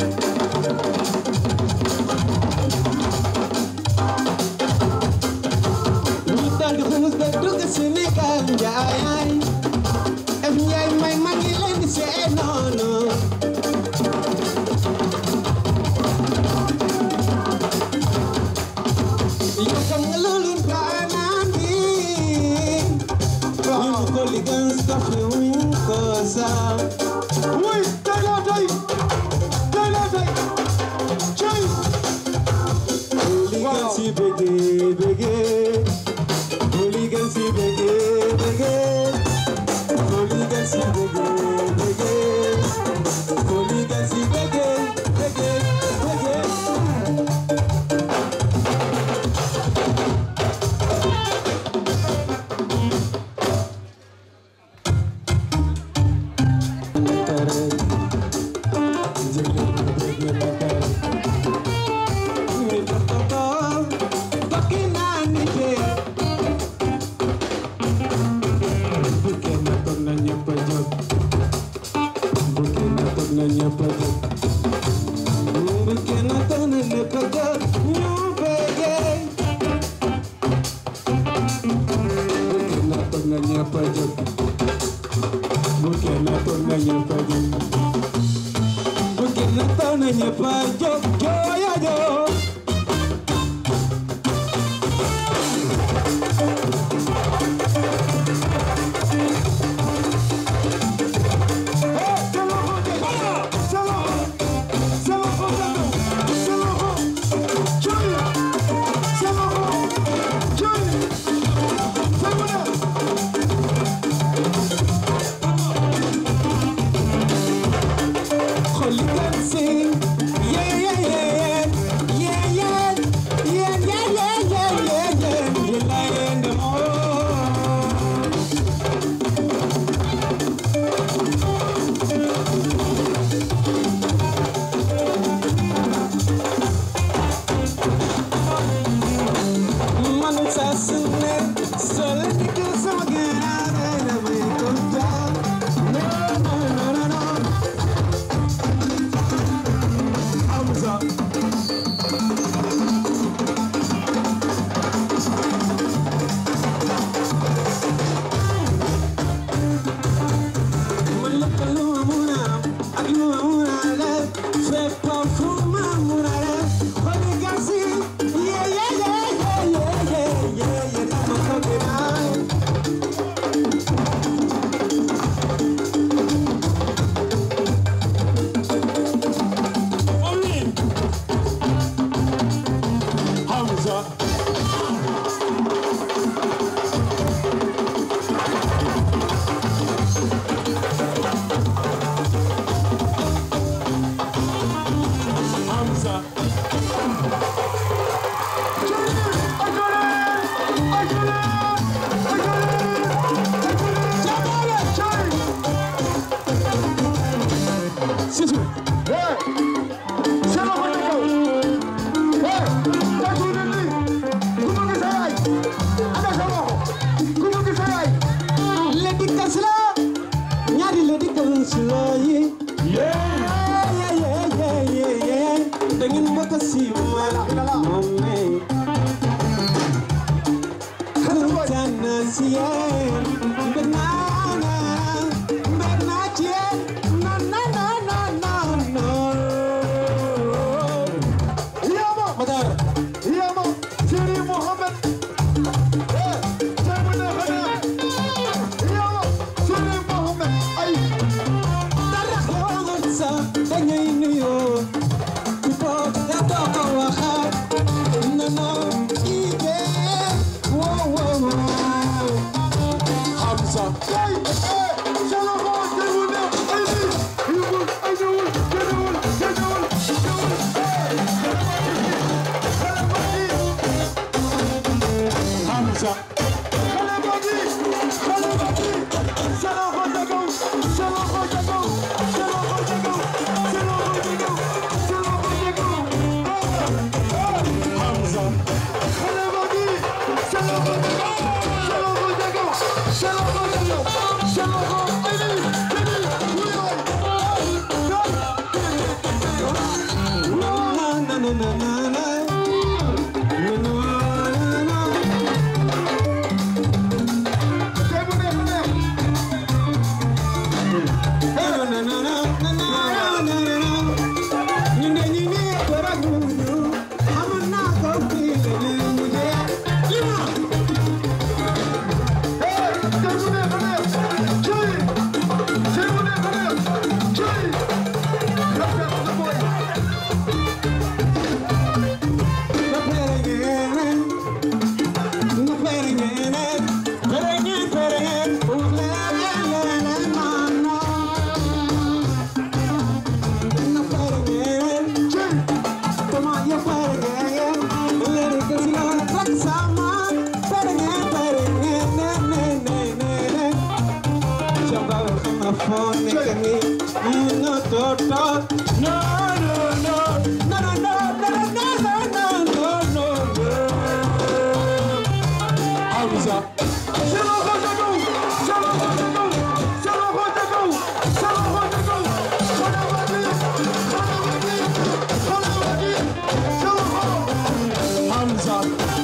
ñu daldi xuus ba dugg Sénégal njaay ef njaay may ma ngi leen di see noonu yow xam nga loolu ndaanaan bi ñu ko liggéey safi wuñ ko sax wuy tey laa tey tey laa tey cey liggéey si bëggee bëggee liggéey si bëggee bëggee liggéey si bëggee bëggee liggéey si bëggee bëggee bëggee si yéen mbég naa na mbég naa ci yéen non non non non non non Yama Matar Yama Siri Mohammed Eh Jamu ne khana Yama Siri Mohammed ay dara xewul sa dañuy nuyoo ku toog nga toog ko waxaat non non ige wow wow wow Hamza Ay eh Shala ko jamu ne ay ni Yubul ay jawul jawul jawul jawul Hamza Kale bagi Kale bagi Shala ko jago Shala ko jago Shala ko jago Shala ko jago Shala ko jago Hamza Kale bagi Shala ko jago Shala ko jago Shala ko jago Shala ko Ini Ini na na na na na na No, no, no, no, no, no, no, no, no, no, no, no, no. Hamza. Hamza.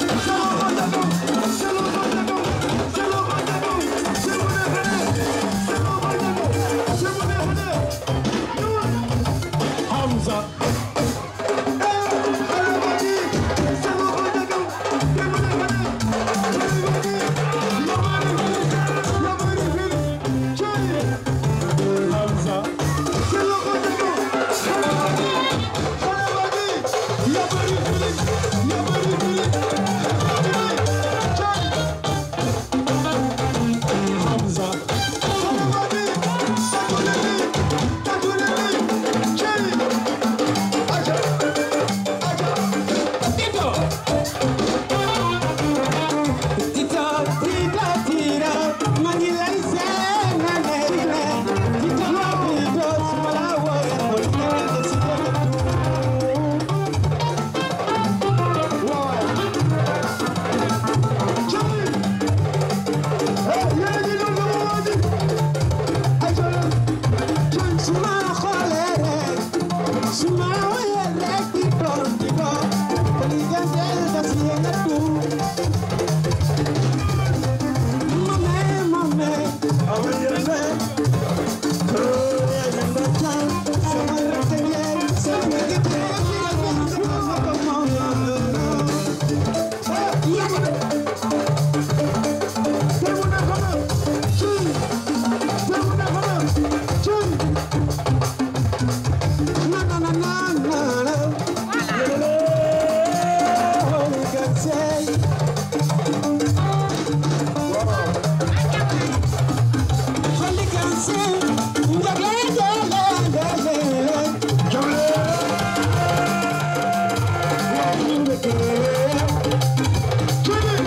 Hamza. Hamza. Hamza. Tita, tita, tita, mangi lay seen na ne ne. Tita ma tita, suma la woye mo tita si tita. Suma xoolee rek, suma woye rek di doon di doon, ko li gëndeel da si yëngatu. Jimmy!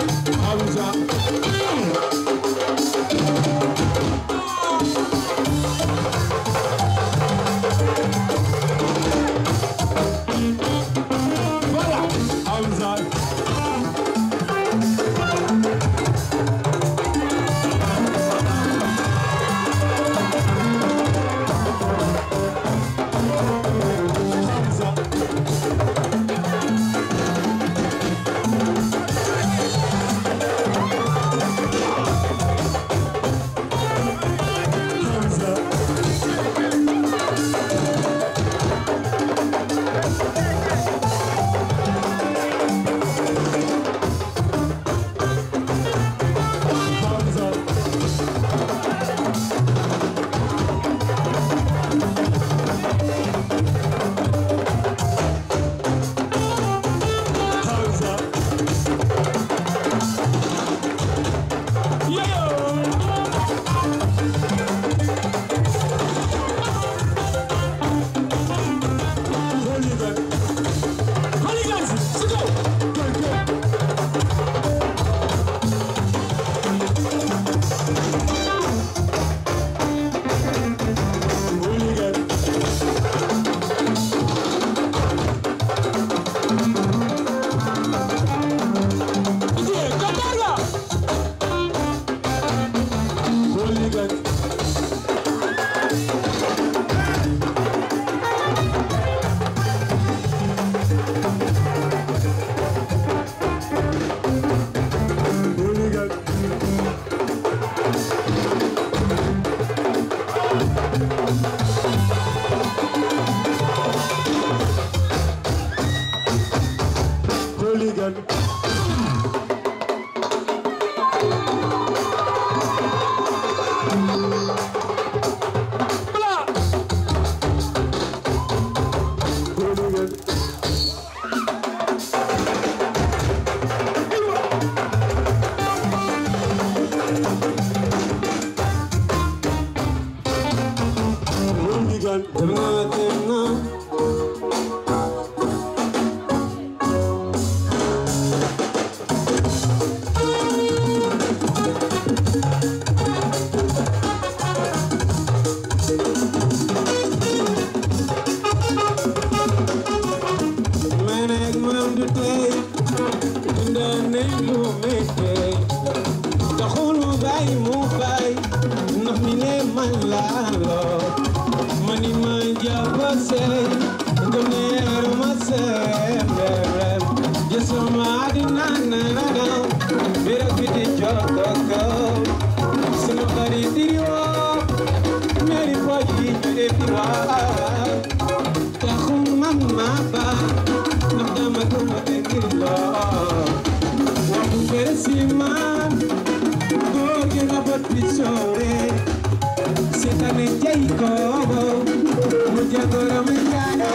méttee taxul mu bàyyi mu bàyyi ndax mi ne man laa loo ma ni ma jàpp sey nga neeru ma sey mbërëm jësuma àddina na na daw bira biti jotto kaw sama xarit di woo ñaari pooj yi ñu def di waa taxul man ma bàyyi ndax dama ko ma dégg loo waxu bëre si man góor gi nga bot bi soore seetane jay ko mu jagoro mi jaano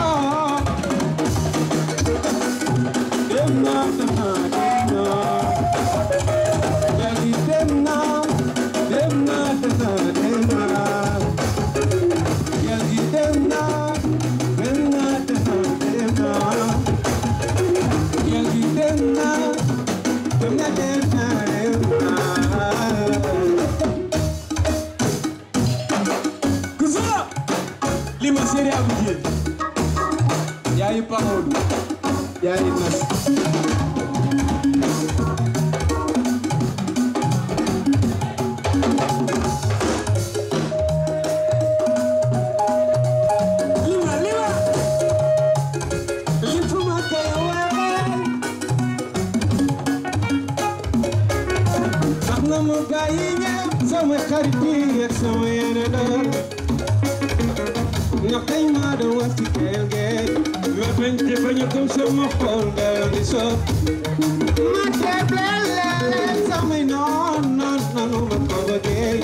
dem na dama dem na jagi dem na dem na dama dem na jagi dem na dem na dama dem na jagi dem na dem na dem na dem na Kusura lima seri abuje yayi pamodu yayi nas Lima, lima. Lifuma kaya wewe. Tax na mu bàyyi ñëpp sama xarit yi ak sama yeneen ndax dañ maa doon wax ci keel geej ma bañ te bañ a gëm sama xol dal di sot ma tebleel leen samay noon noon nanu ma ko bëggee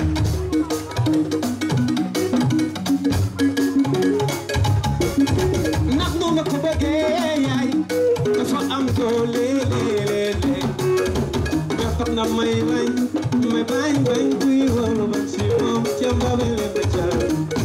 ndax nu ma ko bëggee yaay dafa am doole léeg-léeg ba tax na may bañ may bañ bañ kuy wóolu bañ si moom ca mbabe leen ba jar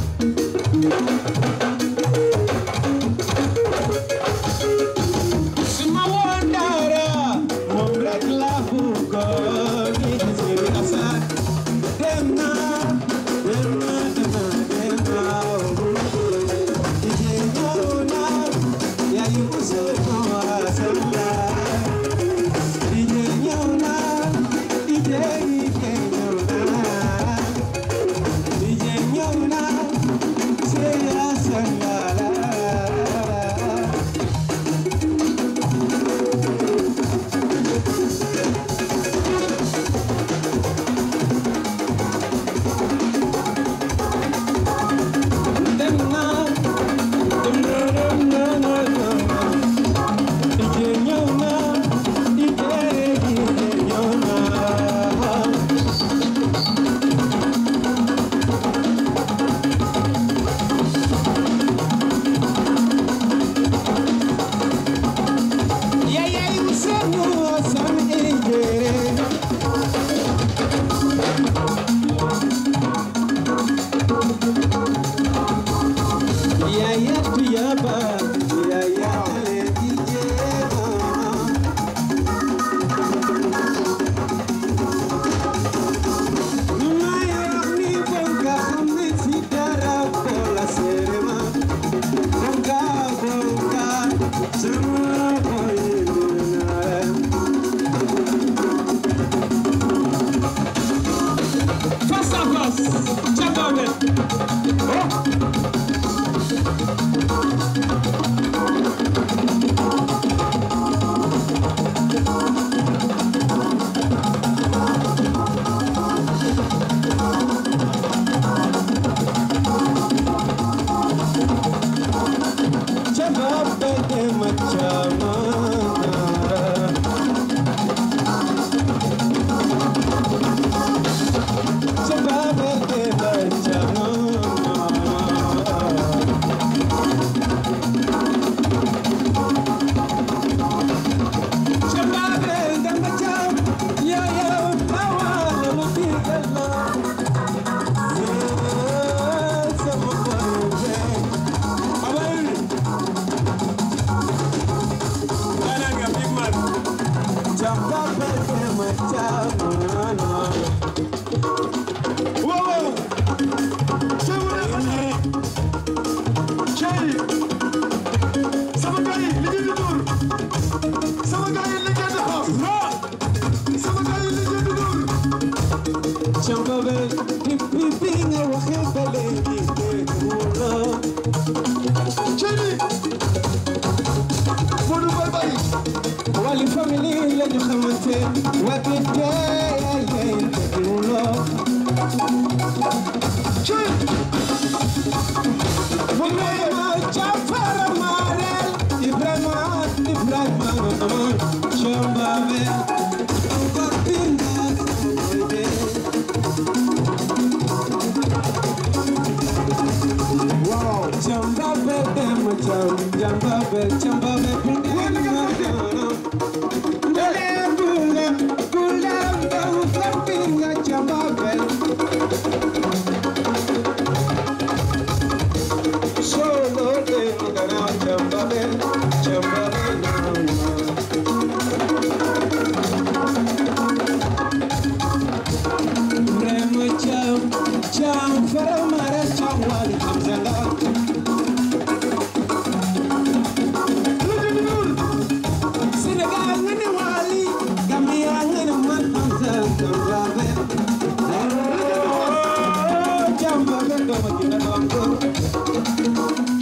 su ma woon dara moom rek laa bëggoon ñi di seeni asaar dem naa dem naa dem naa dem naa ije ñëw naa yaay usul ma wasalla ije ñëw naa ije ije ñëw naa ije ñëw naa seya sallala dem naa dem naa dem naa dem naa ije ñëw naa ije ije ñëw naa Yaya usenu san ijere Yaya tuyaba Yaya ale ijere Mayo ni bonga kami si dara bola serema Bonga bonga semua boyuna face à face Tchadawet Jabab de machama Jabab de machama Jabab de machama Yo yo awa lo tigala Sama boye Abay Ananga big man Wow! Sama Chéri sama gars yi li ngeen di dóor sama gars yi li ngeen di xaar Chambabe, pipi nga waxe bele di wala. Chini. Modu bay bay. Wali family la ñu xamante wake day ay ay wala. Chini. Ibrahima Jafara Marel Ibrahima Ibrahima Chambabe Gorpinga Wow, Chambabe dem cham Chambabe Chambabe Gule gule gule Gorpinga Chambabe Solo de Mugana Chambabe Chambabe Remo Cham Cham Faramara Cham Wali Hamzala Senegal ngene wali Gambia ngene man Hamzala Chambabe Chambabe do ma jina do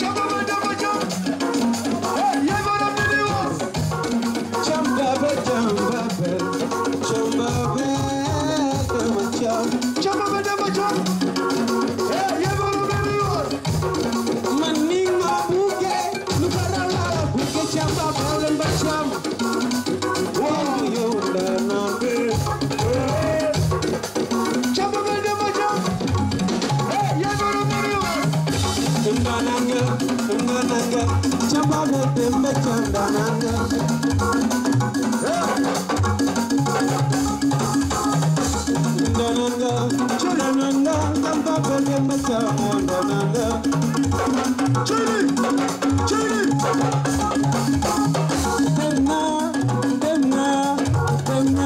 Chambabe, chambabe, chambabe, dama cham. Chambabe, dama cham. Man ni nga buge, lu bara la buge chambabe len ba cham. Wow, yo da na be. Chambabe, dama cham. Ndananga, ndananga, chambabe dembe cham ndananga. Ndananga, chananga, chambabe dembe cham ndananga. Chini, chini. Demna, demna, demna.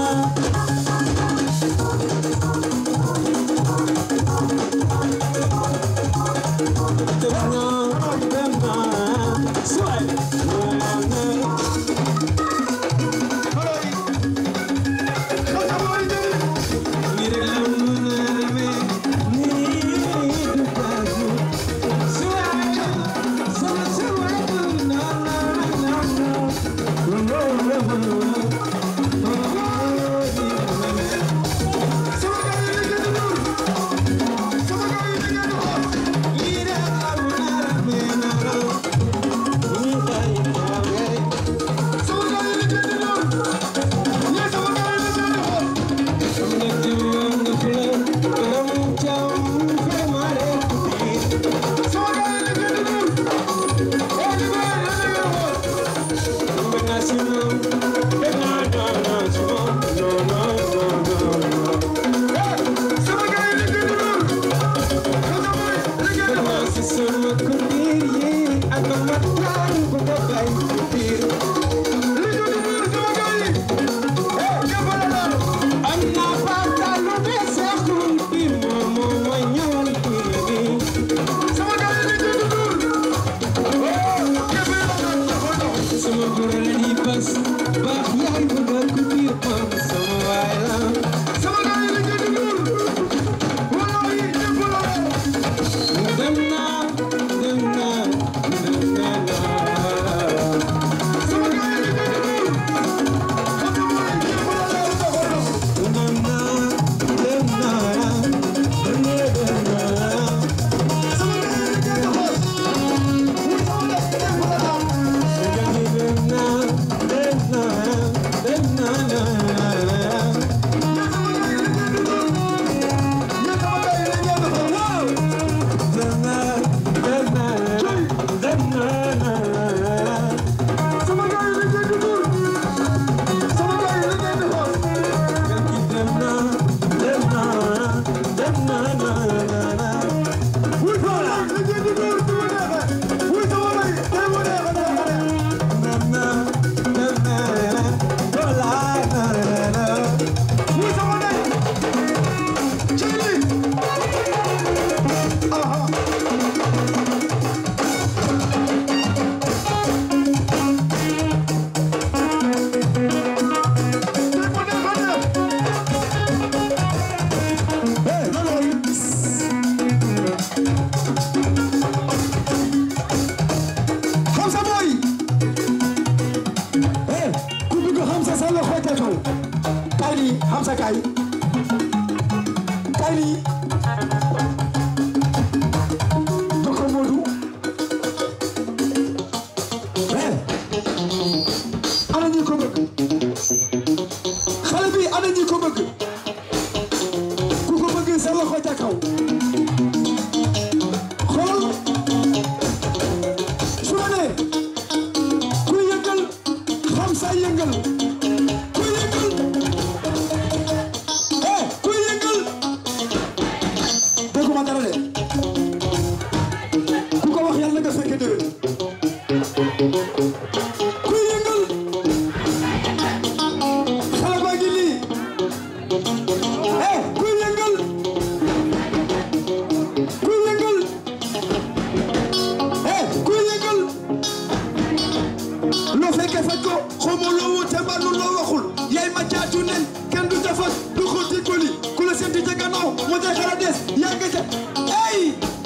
nii Hamza kaay kaay nii jox ko Modou eh ana ñi ko bëgg xale bi ana ñi ko bëgg ku ko bëgg sa loxo ca kaw xool su ma nee ku yëngal xam sa yëngal ku yëngal eh ku yëngal dégguma dara de ku ko wax yàlla nga fekke déwén ku yëngal xale baa ngi nii eh ku yëngal ku yëngal eh ku yëngal loo fekkee faj ko xamoo loo wute mbaa lu loo waxul yaay ma caatu nen kenn du defar du xotti koli ku la seeti ca gannaaw moo tax xara des yaa nga ca ey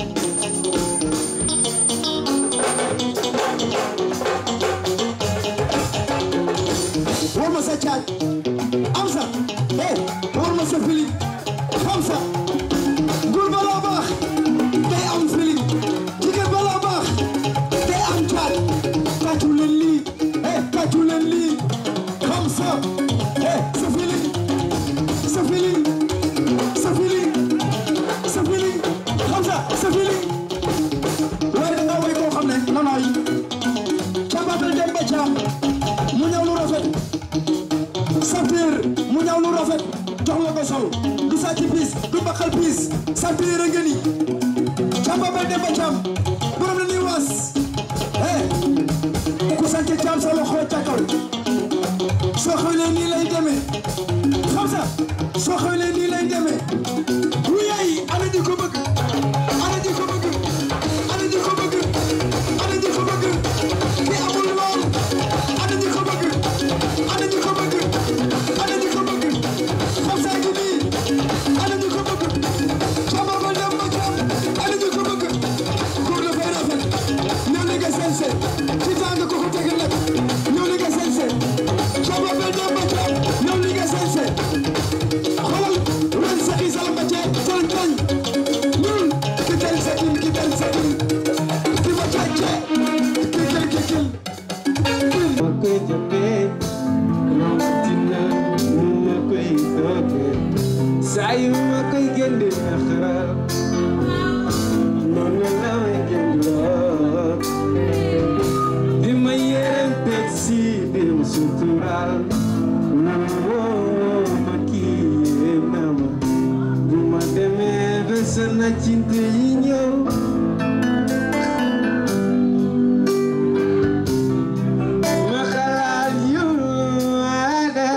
war ma sa caaj am sa eh war ma sa fili xam sa góor balaa baax day am fili jigéen balaa baax day am caaj tàccu leen lii eh tàccu leen lii xam sa eh sa fili sa fili sa fili sa fili xam sa sa fili waaye da nga way koo xam ne nanaay cabatal dem ba caam mu ñëw lu rafet Sampir mu ñaw lu rafet jox la ko sol du sàcc piis du baxal piis Sampir a ngeen ni Camba ba dem ba Cam borom la ñuy was eh ku sant Cam sa loxo ca kaw soo xewlee nii lay demee xam sa soo xewlee nii lay demee wu yaay ana ñi ko bëgg ana ñi ko bëgg ana ñi ko bëgg ana ñi ko bëgg ki amul lool ana ñi ko bëgg ana ñi ko bëgg ana ñi ko bëgg xam saa ngi nii ana ñi ko bëgg Camba ba dem ba Cam ana ñi ko bëgg góor dafay rafet ñëw li nga sense ci tàng ko ko tegal nag ñëw li nga sense Camba ba dem ba Cam ñëw li nga sense xoolal ren sa xisal ba cee tël tël ñun ki tel sa kin ki tel sa kin ki ma càcce ki kil ki kil ma koy jëmbee rawatina nu ma koy toogee saa yu ma koy génne naxaral noonu la may génnloo di ma yéem teg si di ma suturaal woo ma kii yéem na ma bu ma demee ba sa naccinte yi ñëw ma xalaat yu ada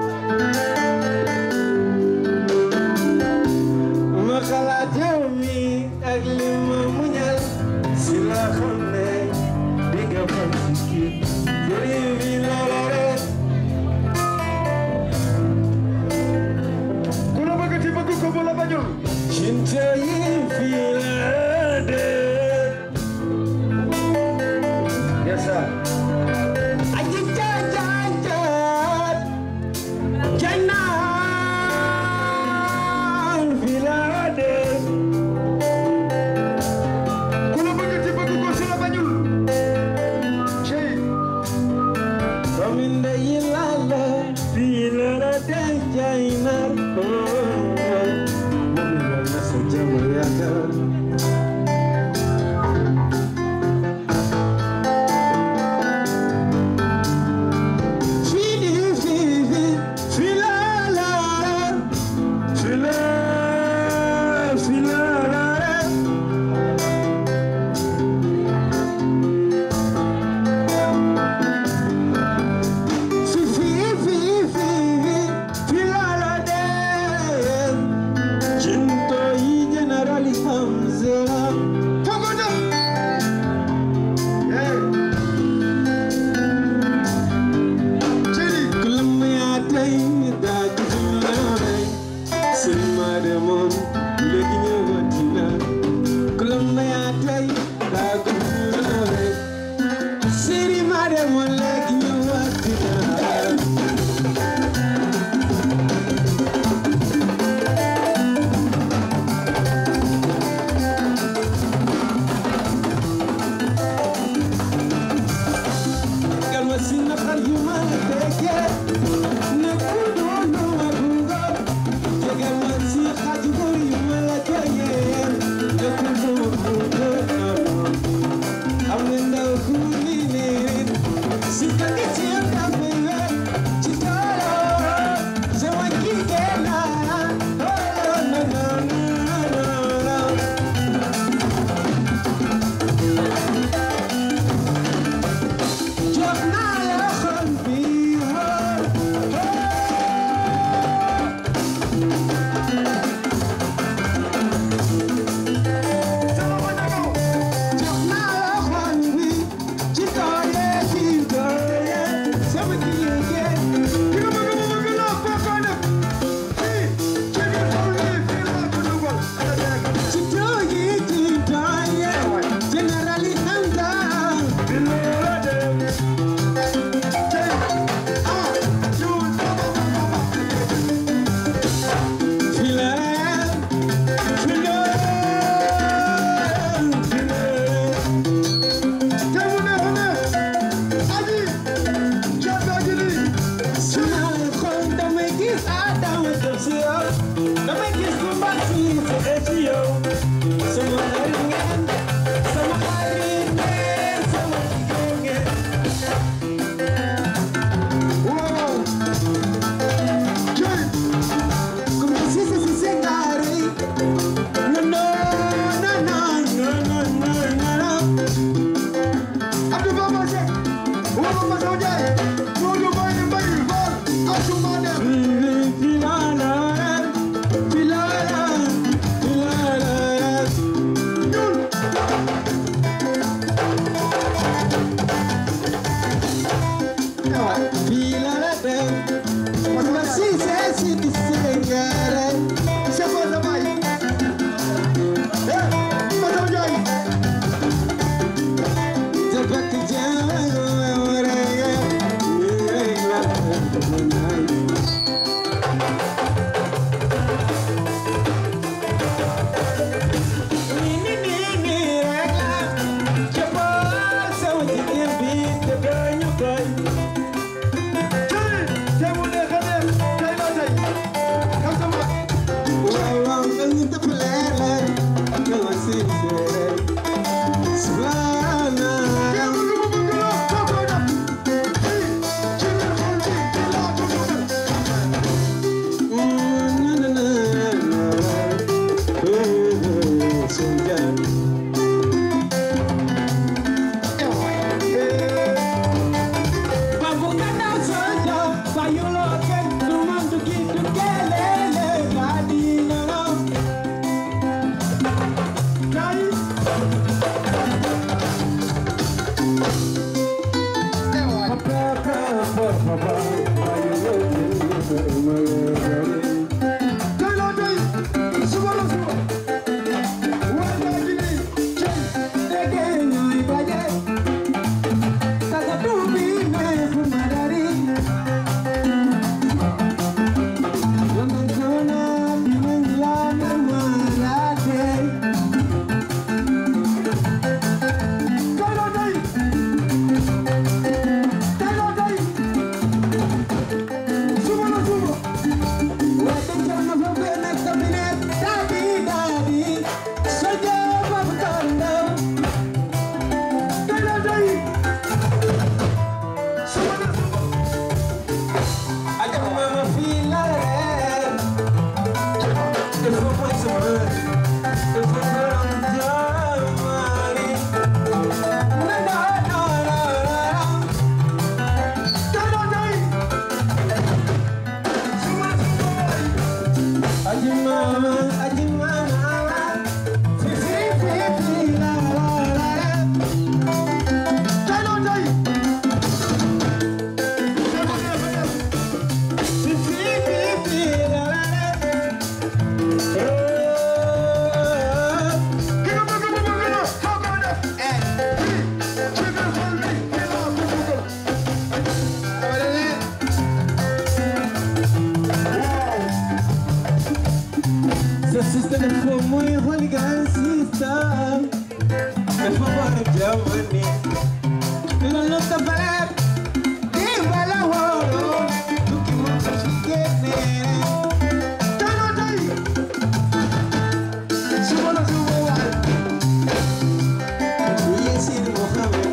ma xalaat yow mi ak li ma muñal si la xam ne di nga fal si kii jëriñ bi loola rek ku la bëgg ti bëgg ko bu la bañul cinte yi fii la de yes sir aji jaajaajat janaan fii la de ku la bëgg ti bëgg ko si la bañul cey Doomi ndeyi lala fii la la de jaynar moom yal na sa jàmm yàgg Fili fili fila la fila fila la Fifi fifi fila la de Jinto yi generali ham dama jëm si yow damay gis lu baax si sa ci yow sama xarit ngeen sama xarit ngeen sama jigéen ngeen wow Joy come si si si si ngari no no no no no no no no Abdou Baba Seck Baba Baba Sow Ndiaye Modou Mbaye Mbaye Fall Asuma Dem Filala Filala Filala ñun Filala Dem Mama si se si di sengere Se cosa mai Eh Mama Ndiaye Jabat Sa sister dafa muy hooligan sister dafa war a jamani loolu dafa leer di bala woo tukki mu ko su génne tano tay suba la suba waay Yasin Mohammed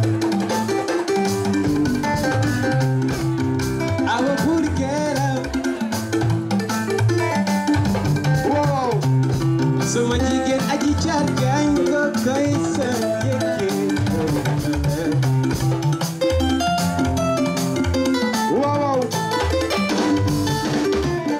awa buri keram wow sama jigéen aji caat gaañ ko koy sa yëkke wow wow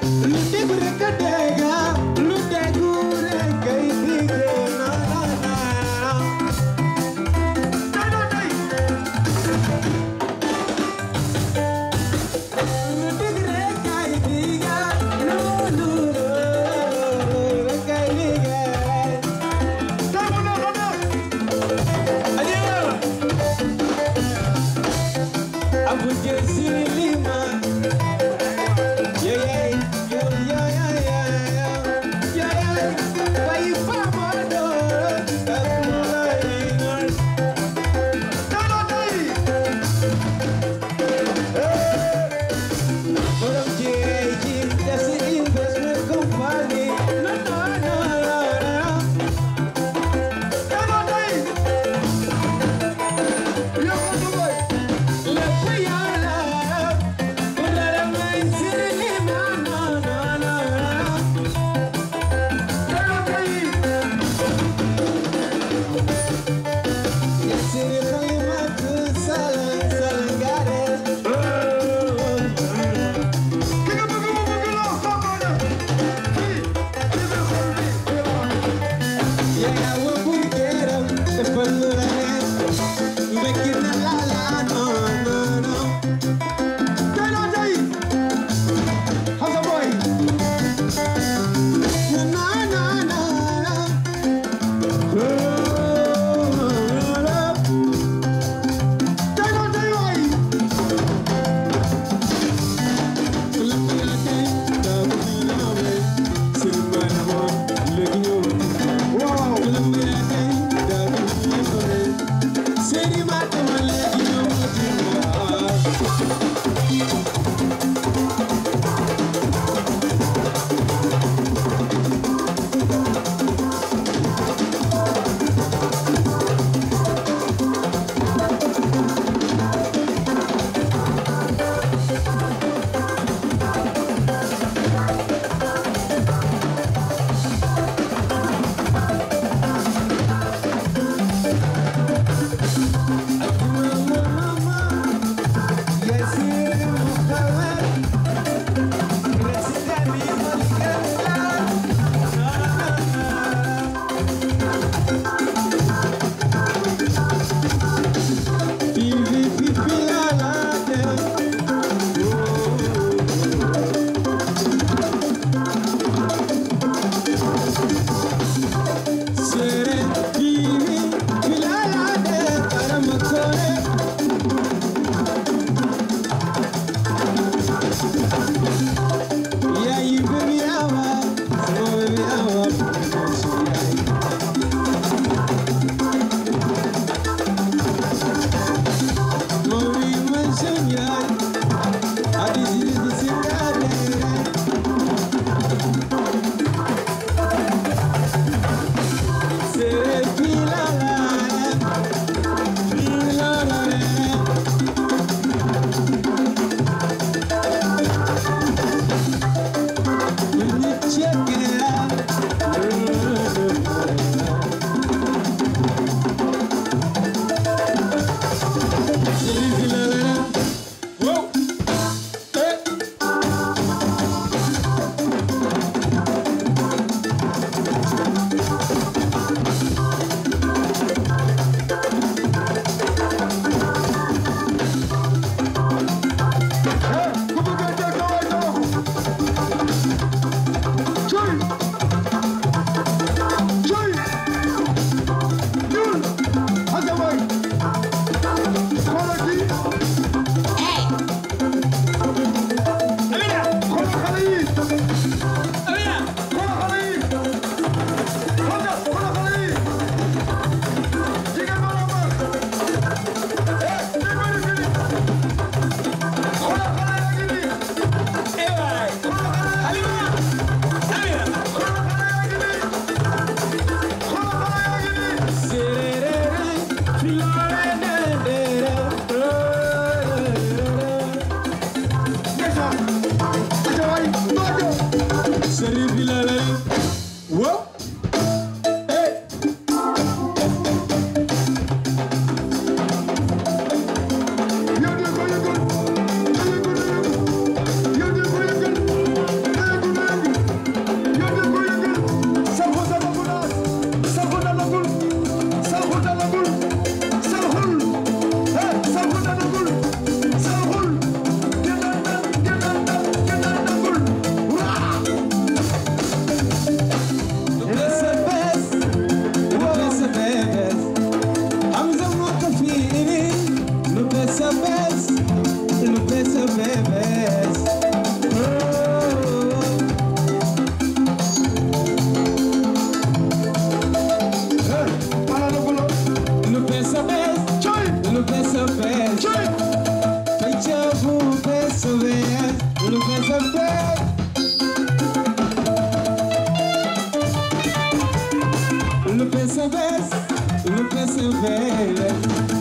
pesa ves, lo pesa ves.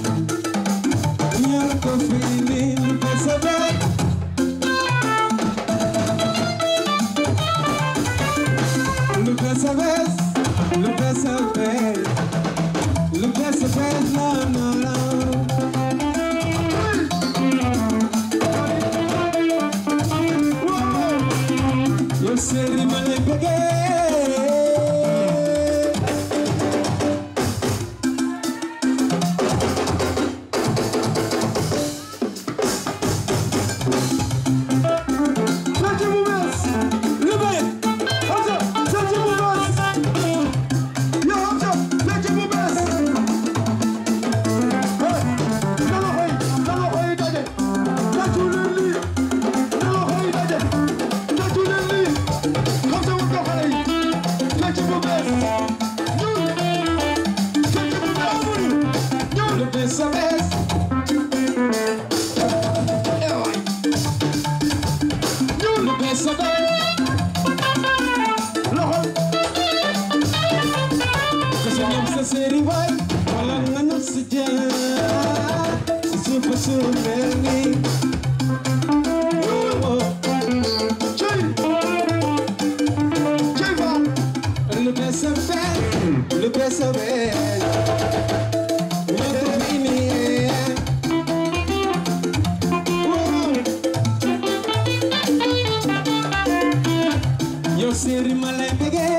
Yo lo fini, lo pesa ves. Lo pesa ves, lo pesa ves. Lo pesa ves, no, no, no. Yo sé, rima le pegué. Lo pesa ves. Lo pesa ves. Kasi ñoom sa séeri waay wala nga nu si jaar si suufu suuf mel ni Lu bees a bees, lu bees a bees. Ñoo ko fi indi. Yow séeri ma lay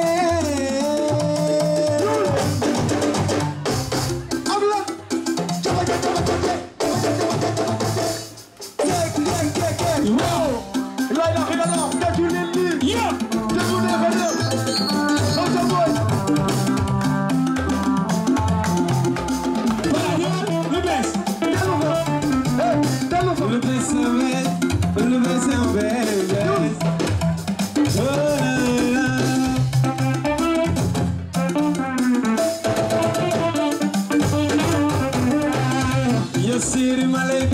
Le bees a bees, le bees a bees. Oh, la, la. Yo siri ma lay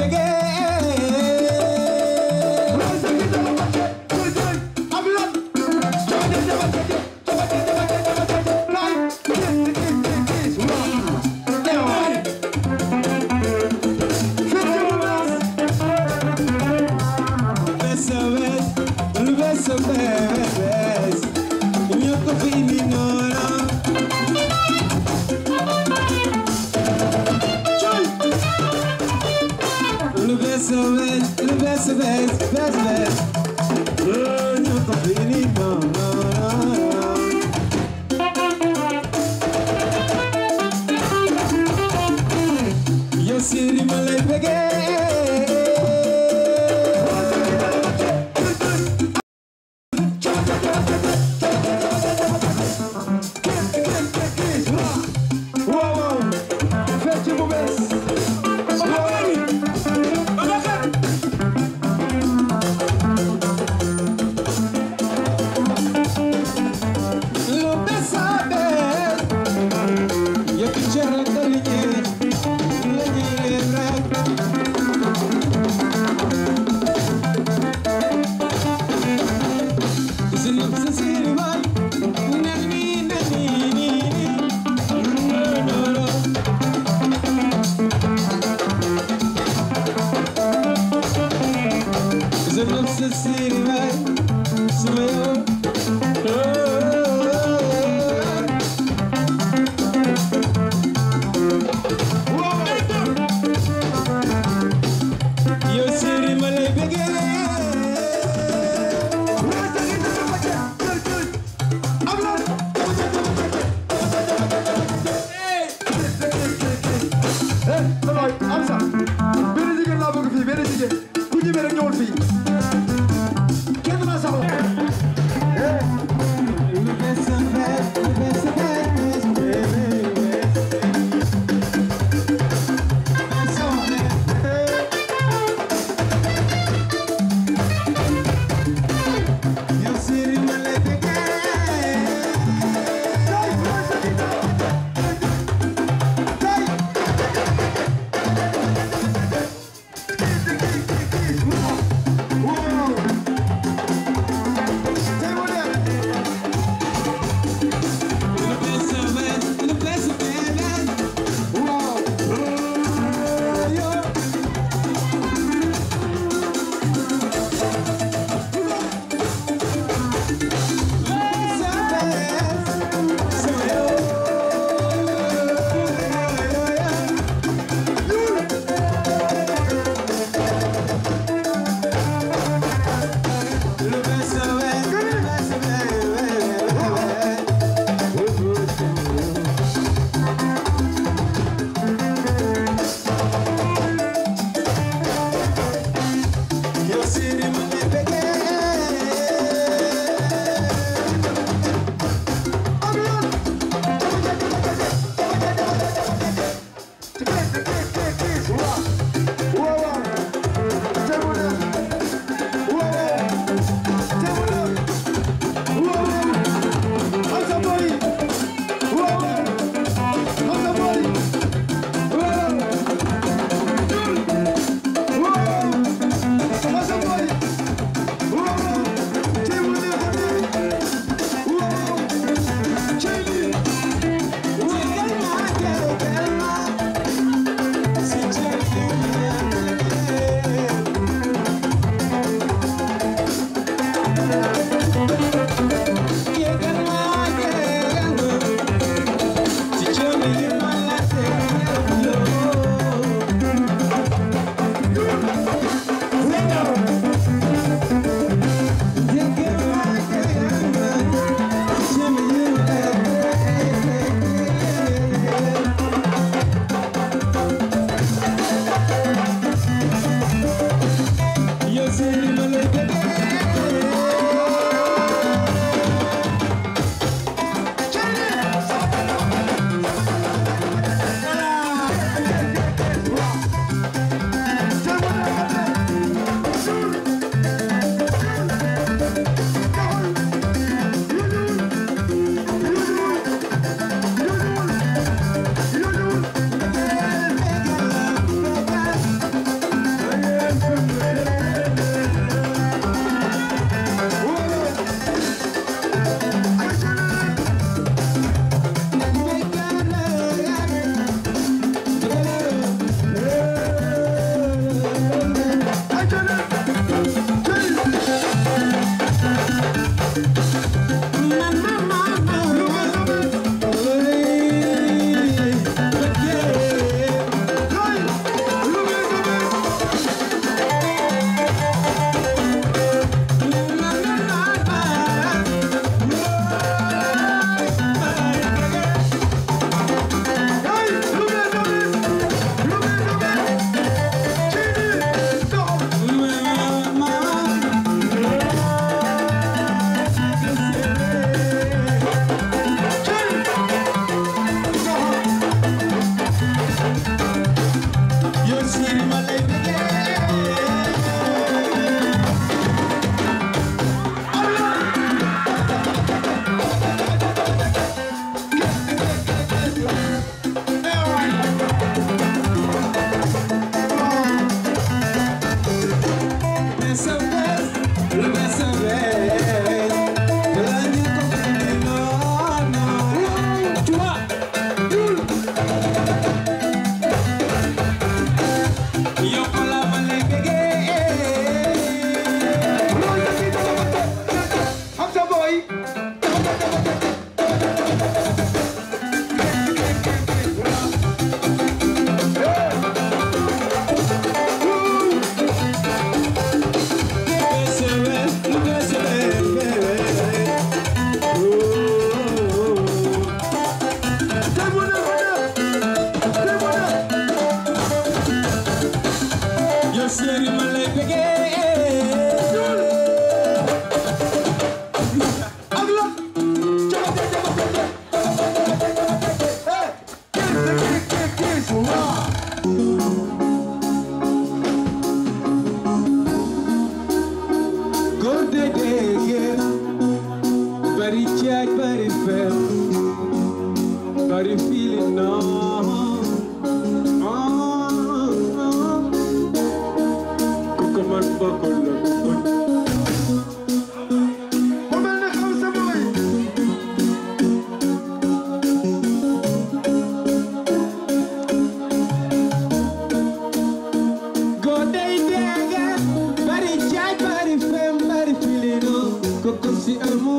Le best of it, the best of it, best of it. Oh, no company, no, no, no. Yo siri ma lay Lo best of it. Yo picture la toliñe, la ñile rek. Sini sa siri bay, nani nani ni ni. No, no, no. Sini sa siri bay, sama yo. Oh, oh, oh. Yo siri ma lay benn jigéen laa bëgg fii benn jigéen ku ñëwee rek ñëwal fii kenn maa saxoo Yo siri ma lay Le best of it, le best of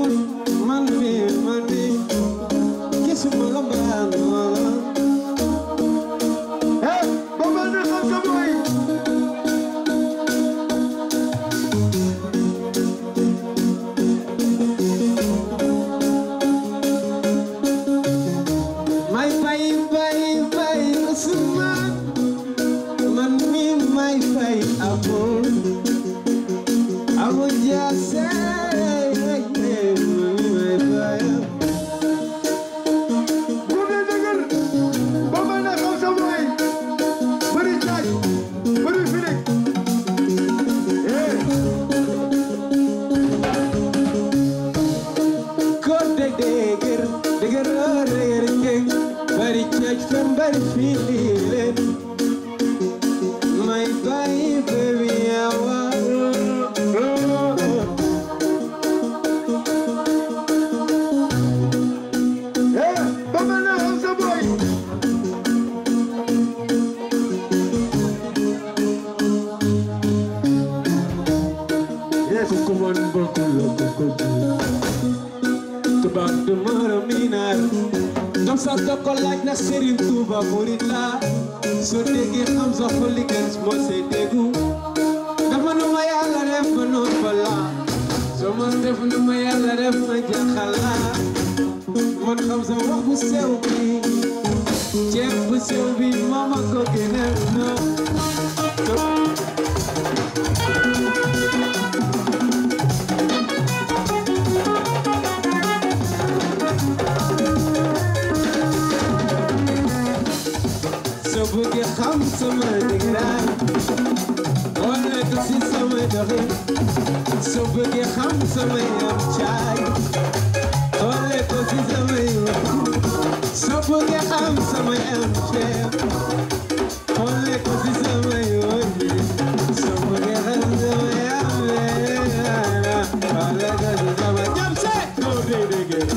man mi man mi gisuma la mbaan wala Hey, Baba ne xam sa boy. may fay fay fay Usman man mi may fay abo abo jaase man mi may fay Gune dëggal. Baba ne xam sa boy. Bëri caaj. Bëri filig. Hey. ko deg deger deger reger ngeng bari caaj fen bari fili len may fay baby awa Hey, Baba ne xam sa boy. Yes, kukuman bakulo kukudu Tubaab du mara minar Kam sa doko laaj na Serigne Touba murid la soo déggee xam sa xoli gans moo say déggu dafa nu ma yàlla def ma noppala soo ma def nu ma yàlla def ma jaxala man xam sa wax bu sew bi ceeb bu sew bi mama ko gënal no soo bëggee xam sama dëgëraan wala ko si sama doxin soo bëggee xam sama yam caay wala ko si sama yoon soo bëggee xam sama yam ceeb wala ko si sama yoon soo bëggee xam sama yam leena wala ko si sama jam see doo dee dëgër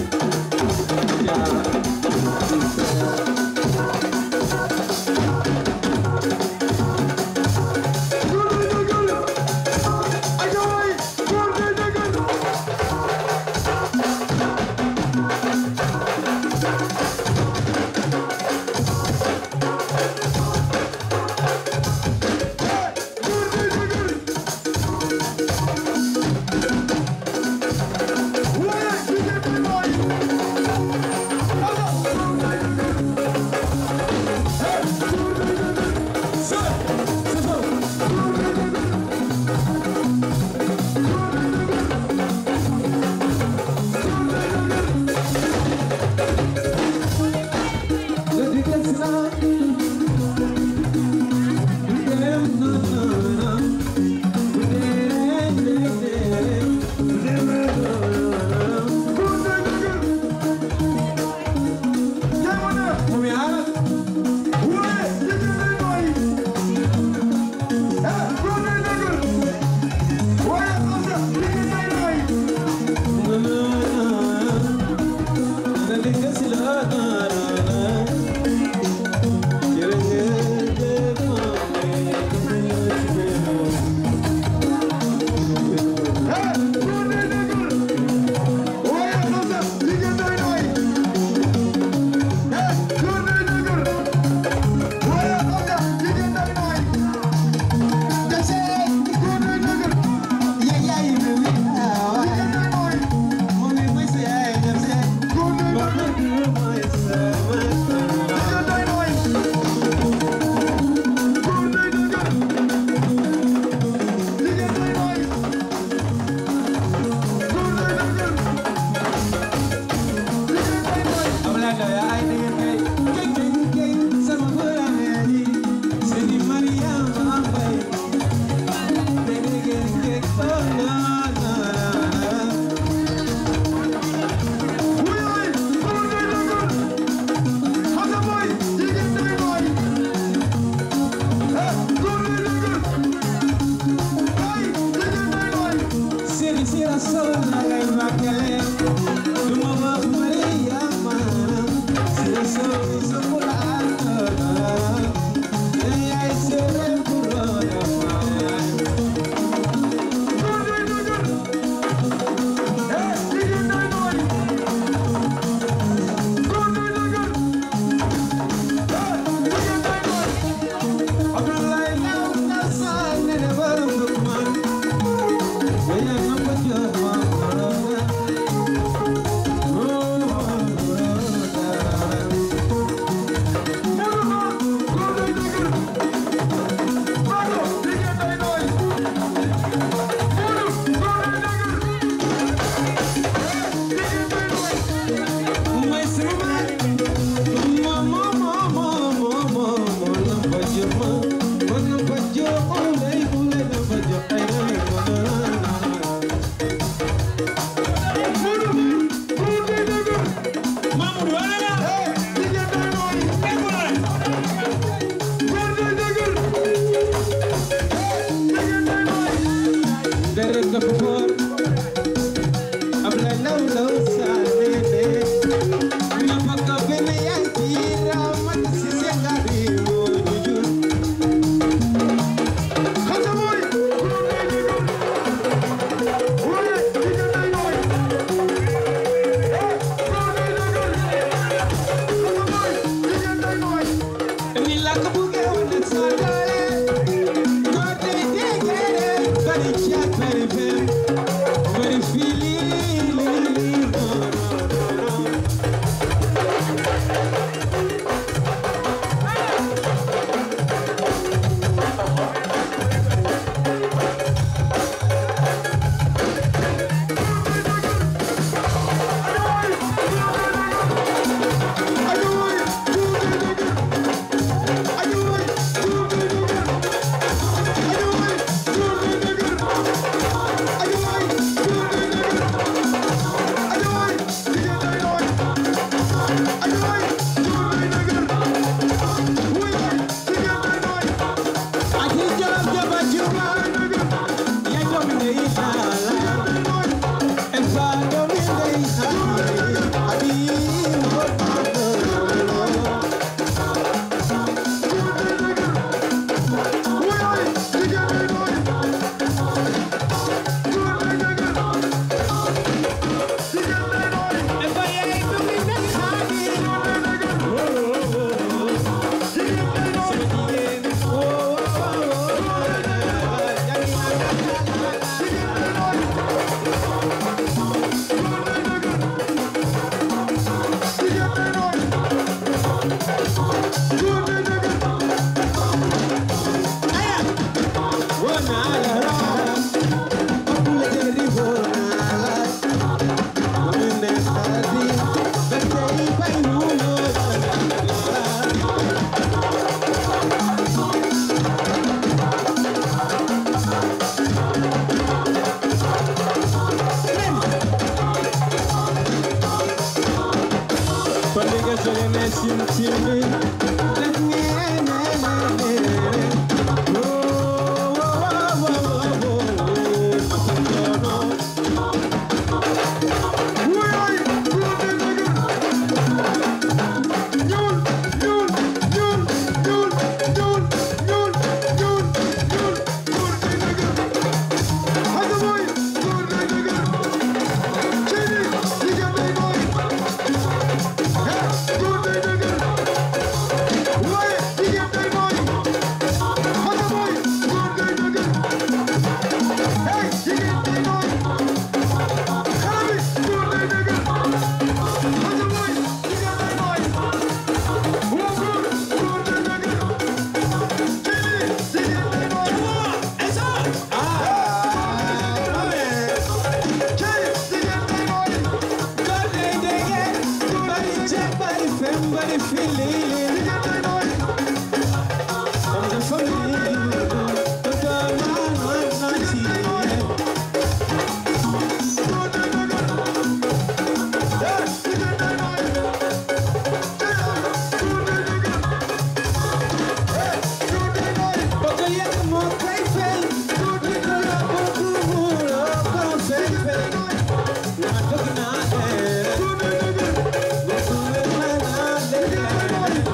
Hey!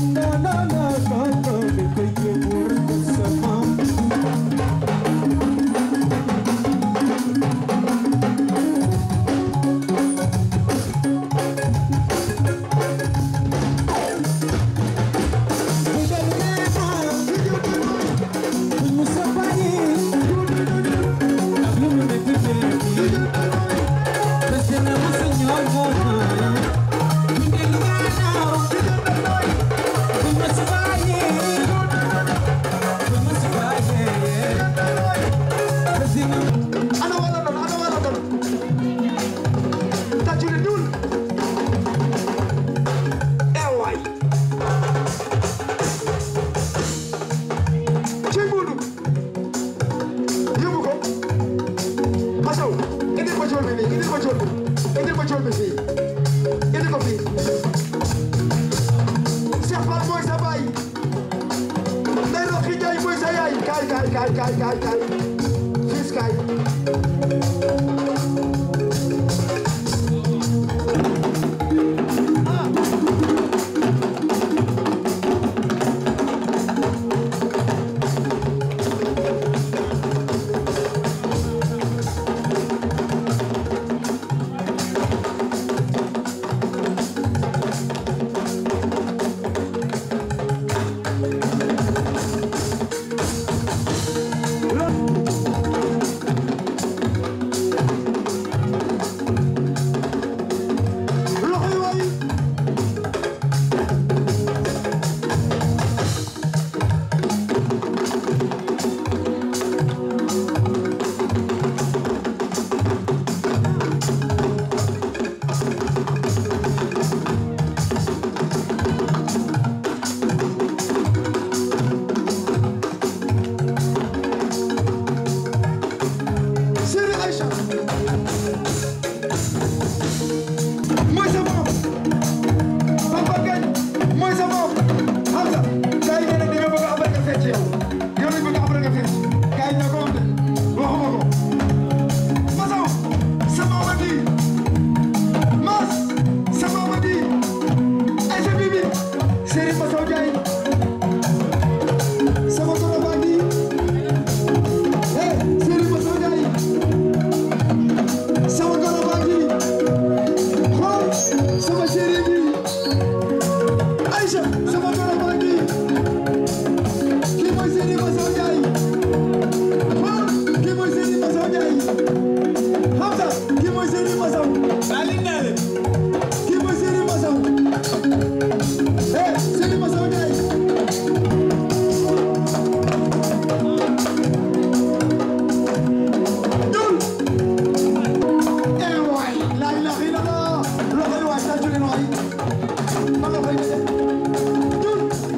Loxo yi waay tàccu leen waay.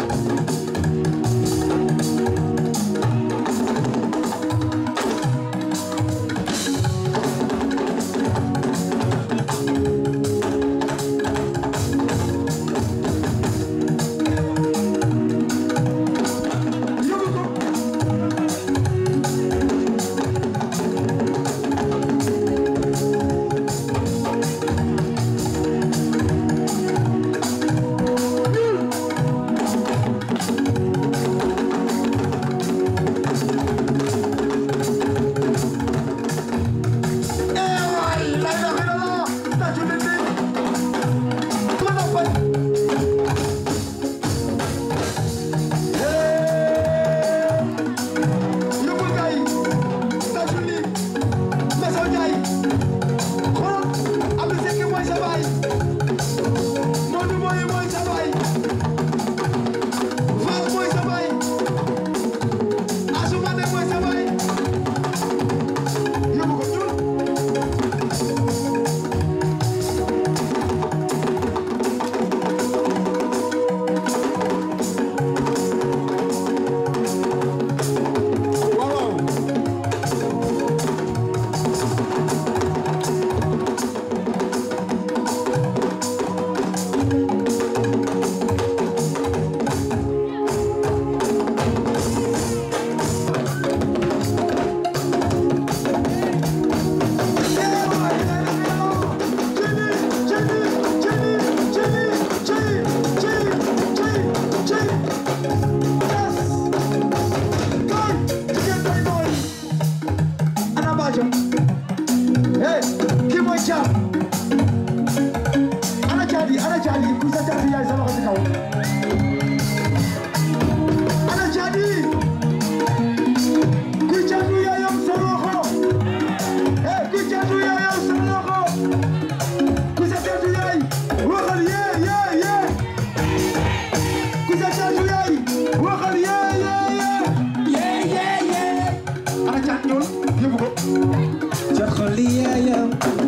waxal yee yee yee yee yee yee ana caat ñëwal yóbbu ko caat xol yaayam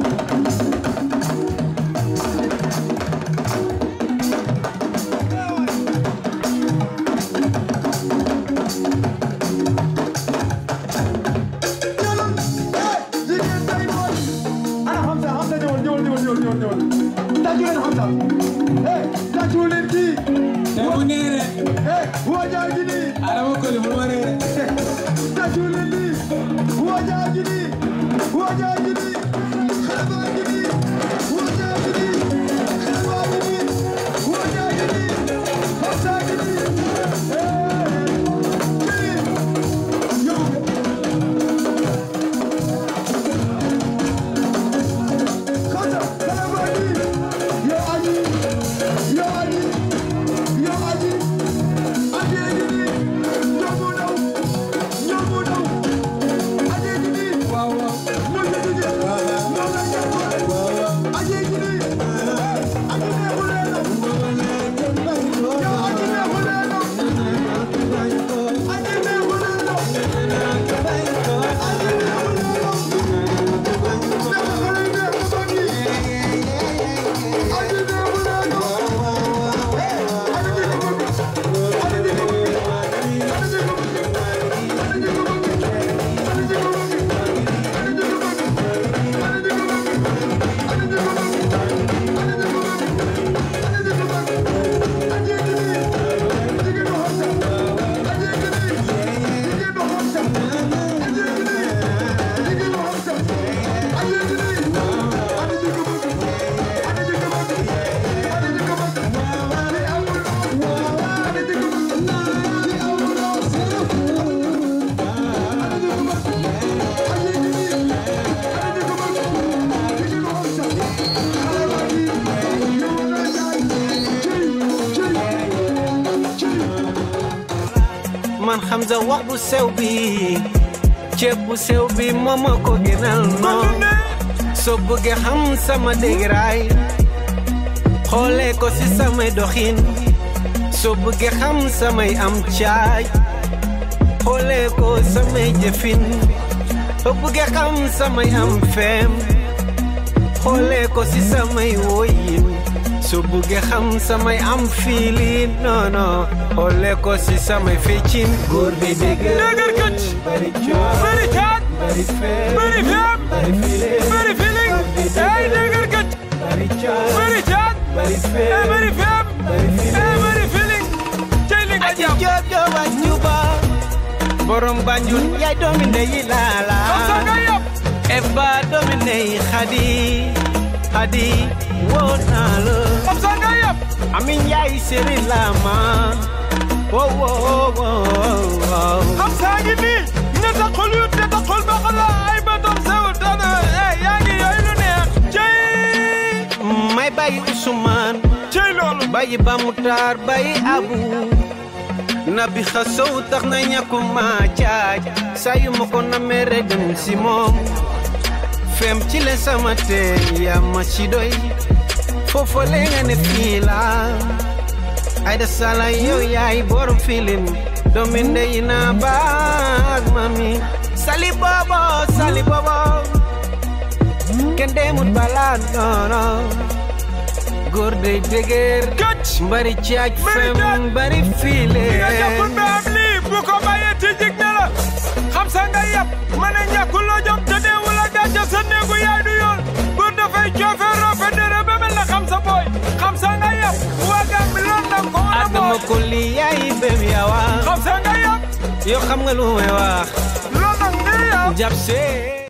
ana Hamza Hamza ñëwal ñëwal ñëwal ñëwal ñëwal ñëwal tàccu leen Hamza eh tàccu leen kii mu neere eh waajaa gi nii adama koli mu neere tàccu leen nii waajaa gi nii waajaa gi nii xale baa gi nii waajaa gi nii xale baa gi nii waajaa gi nii Hamza gi nii eh kii yóbbu Hamza xale baa gi yow aji yow aji yow aji aji gi nii ñoom mu daw ñoom mu daw aji gi nii waaw waaw mu ngi ci jëm moom la ñu ko aji gi nii aji neexu leen yow aji neexu leen aji neexu leen man Hamza wax bu sew bi ceeb bu sew bi moo ma ko gënal noon soo bëggee xam sama dégiraay xoolee ko ci samay doxin soo bëggee xam samay am caay xoolee ko samay jëfin soo bëggee xam samay am feem xoolee ko ci samay woyin soo bëggee xam samay am fiilin non non xoolee ko ci samay feccin góor bi dëgër dëgër këcc bari coow bari caat bari feem bari feem bari filim bari filing ay dëgër këcc bari coow bari caat bari feem ay bari feem bari filim ay bari filing cey li nga aji jàpp joob jooba juba borom banjul yaay doomi ndeyi laala comme ça nga yàpp eba doomi ndeyi xadi xadi woo naa la comme ça nga yàpp amin yaay seri lama wow wow wow wow xam saa ngi nii ne ta xol yu ne ta xol ba xala ay bëtam sew dana eh yaa ngi yooyu lu neex cey may bàyyi Usmaan cey loolu bàyyi Bamutaar bàyyi Abu nabi xasow tax na ñàkkuma caaj saa yu ma ko namee rek dem si moom fem ci le sama teen yaa ma ci doy foofu le nga ne fii la ay da sala yow yaay borom filim doomi ndey na baag mami sali bobo sali bobo kenn demut balaa noono góor day dëgër këcc mbari caaj fem bari fiile nga jàppul ba am lii bu ko bàyyee ci jig na la xam sa nga yàpp ma ne ñàkkul loo jom te deewul a gàcce sa néegu yaay du yoon góor dafay coofe roofe dere ba mel na xam sa booy xam sa nga yàpp waa Gàmbi loon na ko wala adama booy ko li yaay bem yawa xam sa nga yàpp yow xam nga lu may wax loon na ngi yàpp jàpp see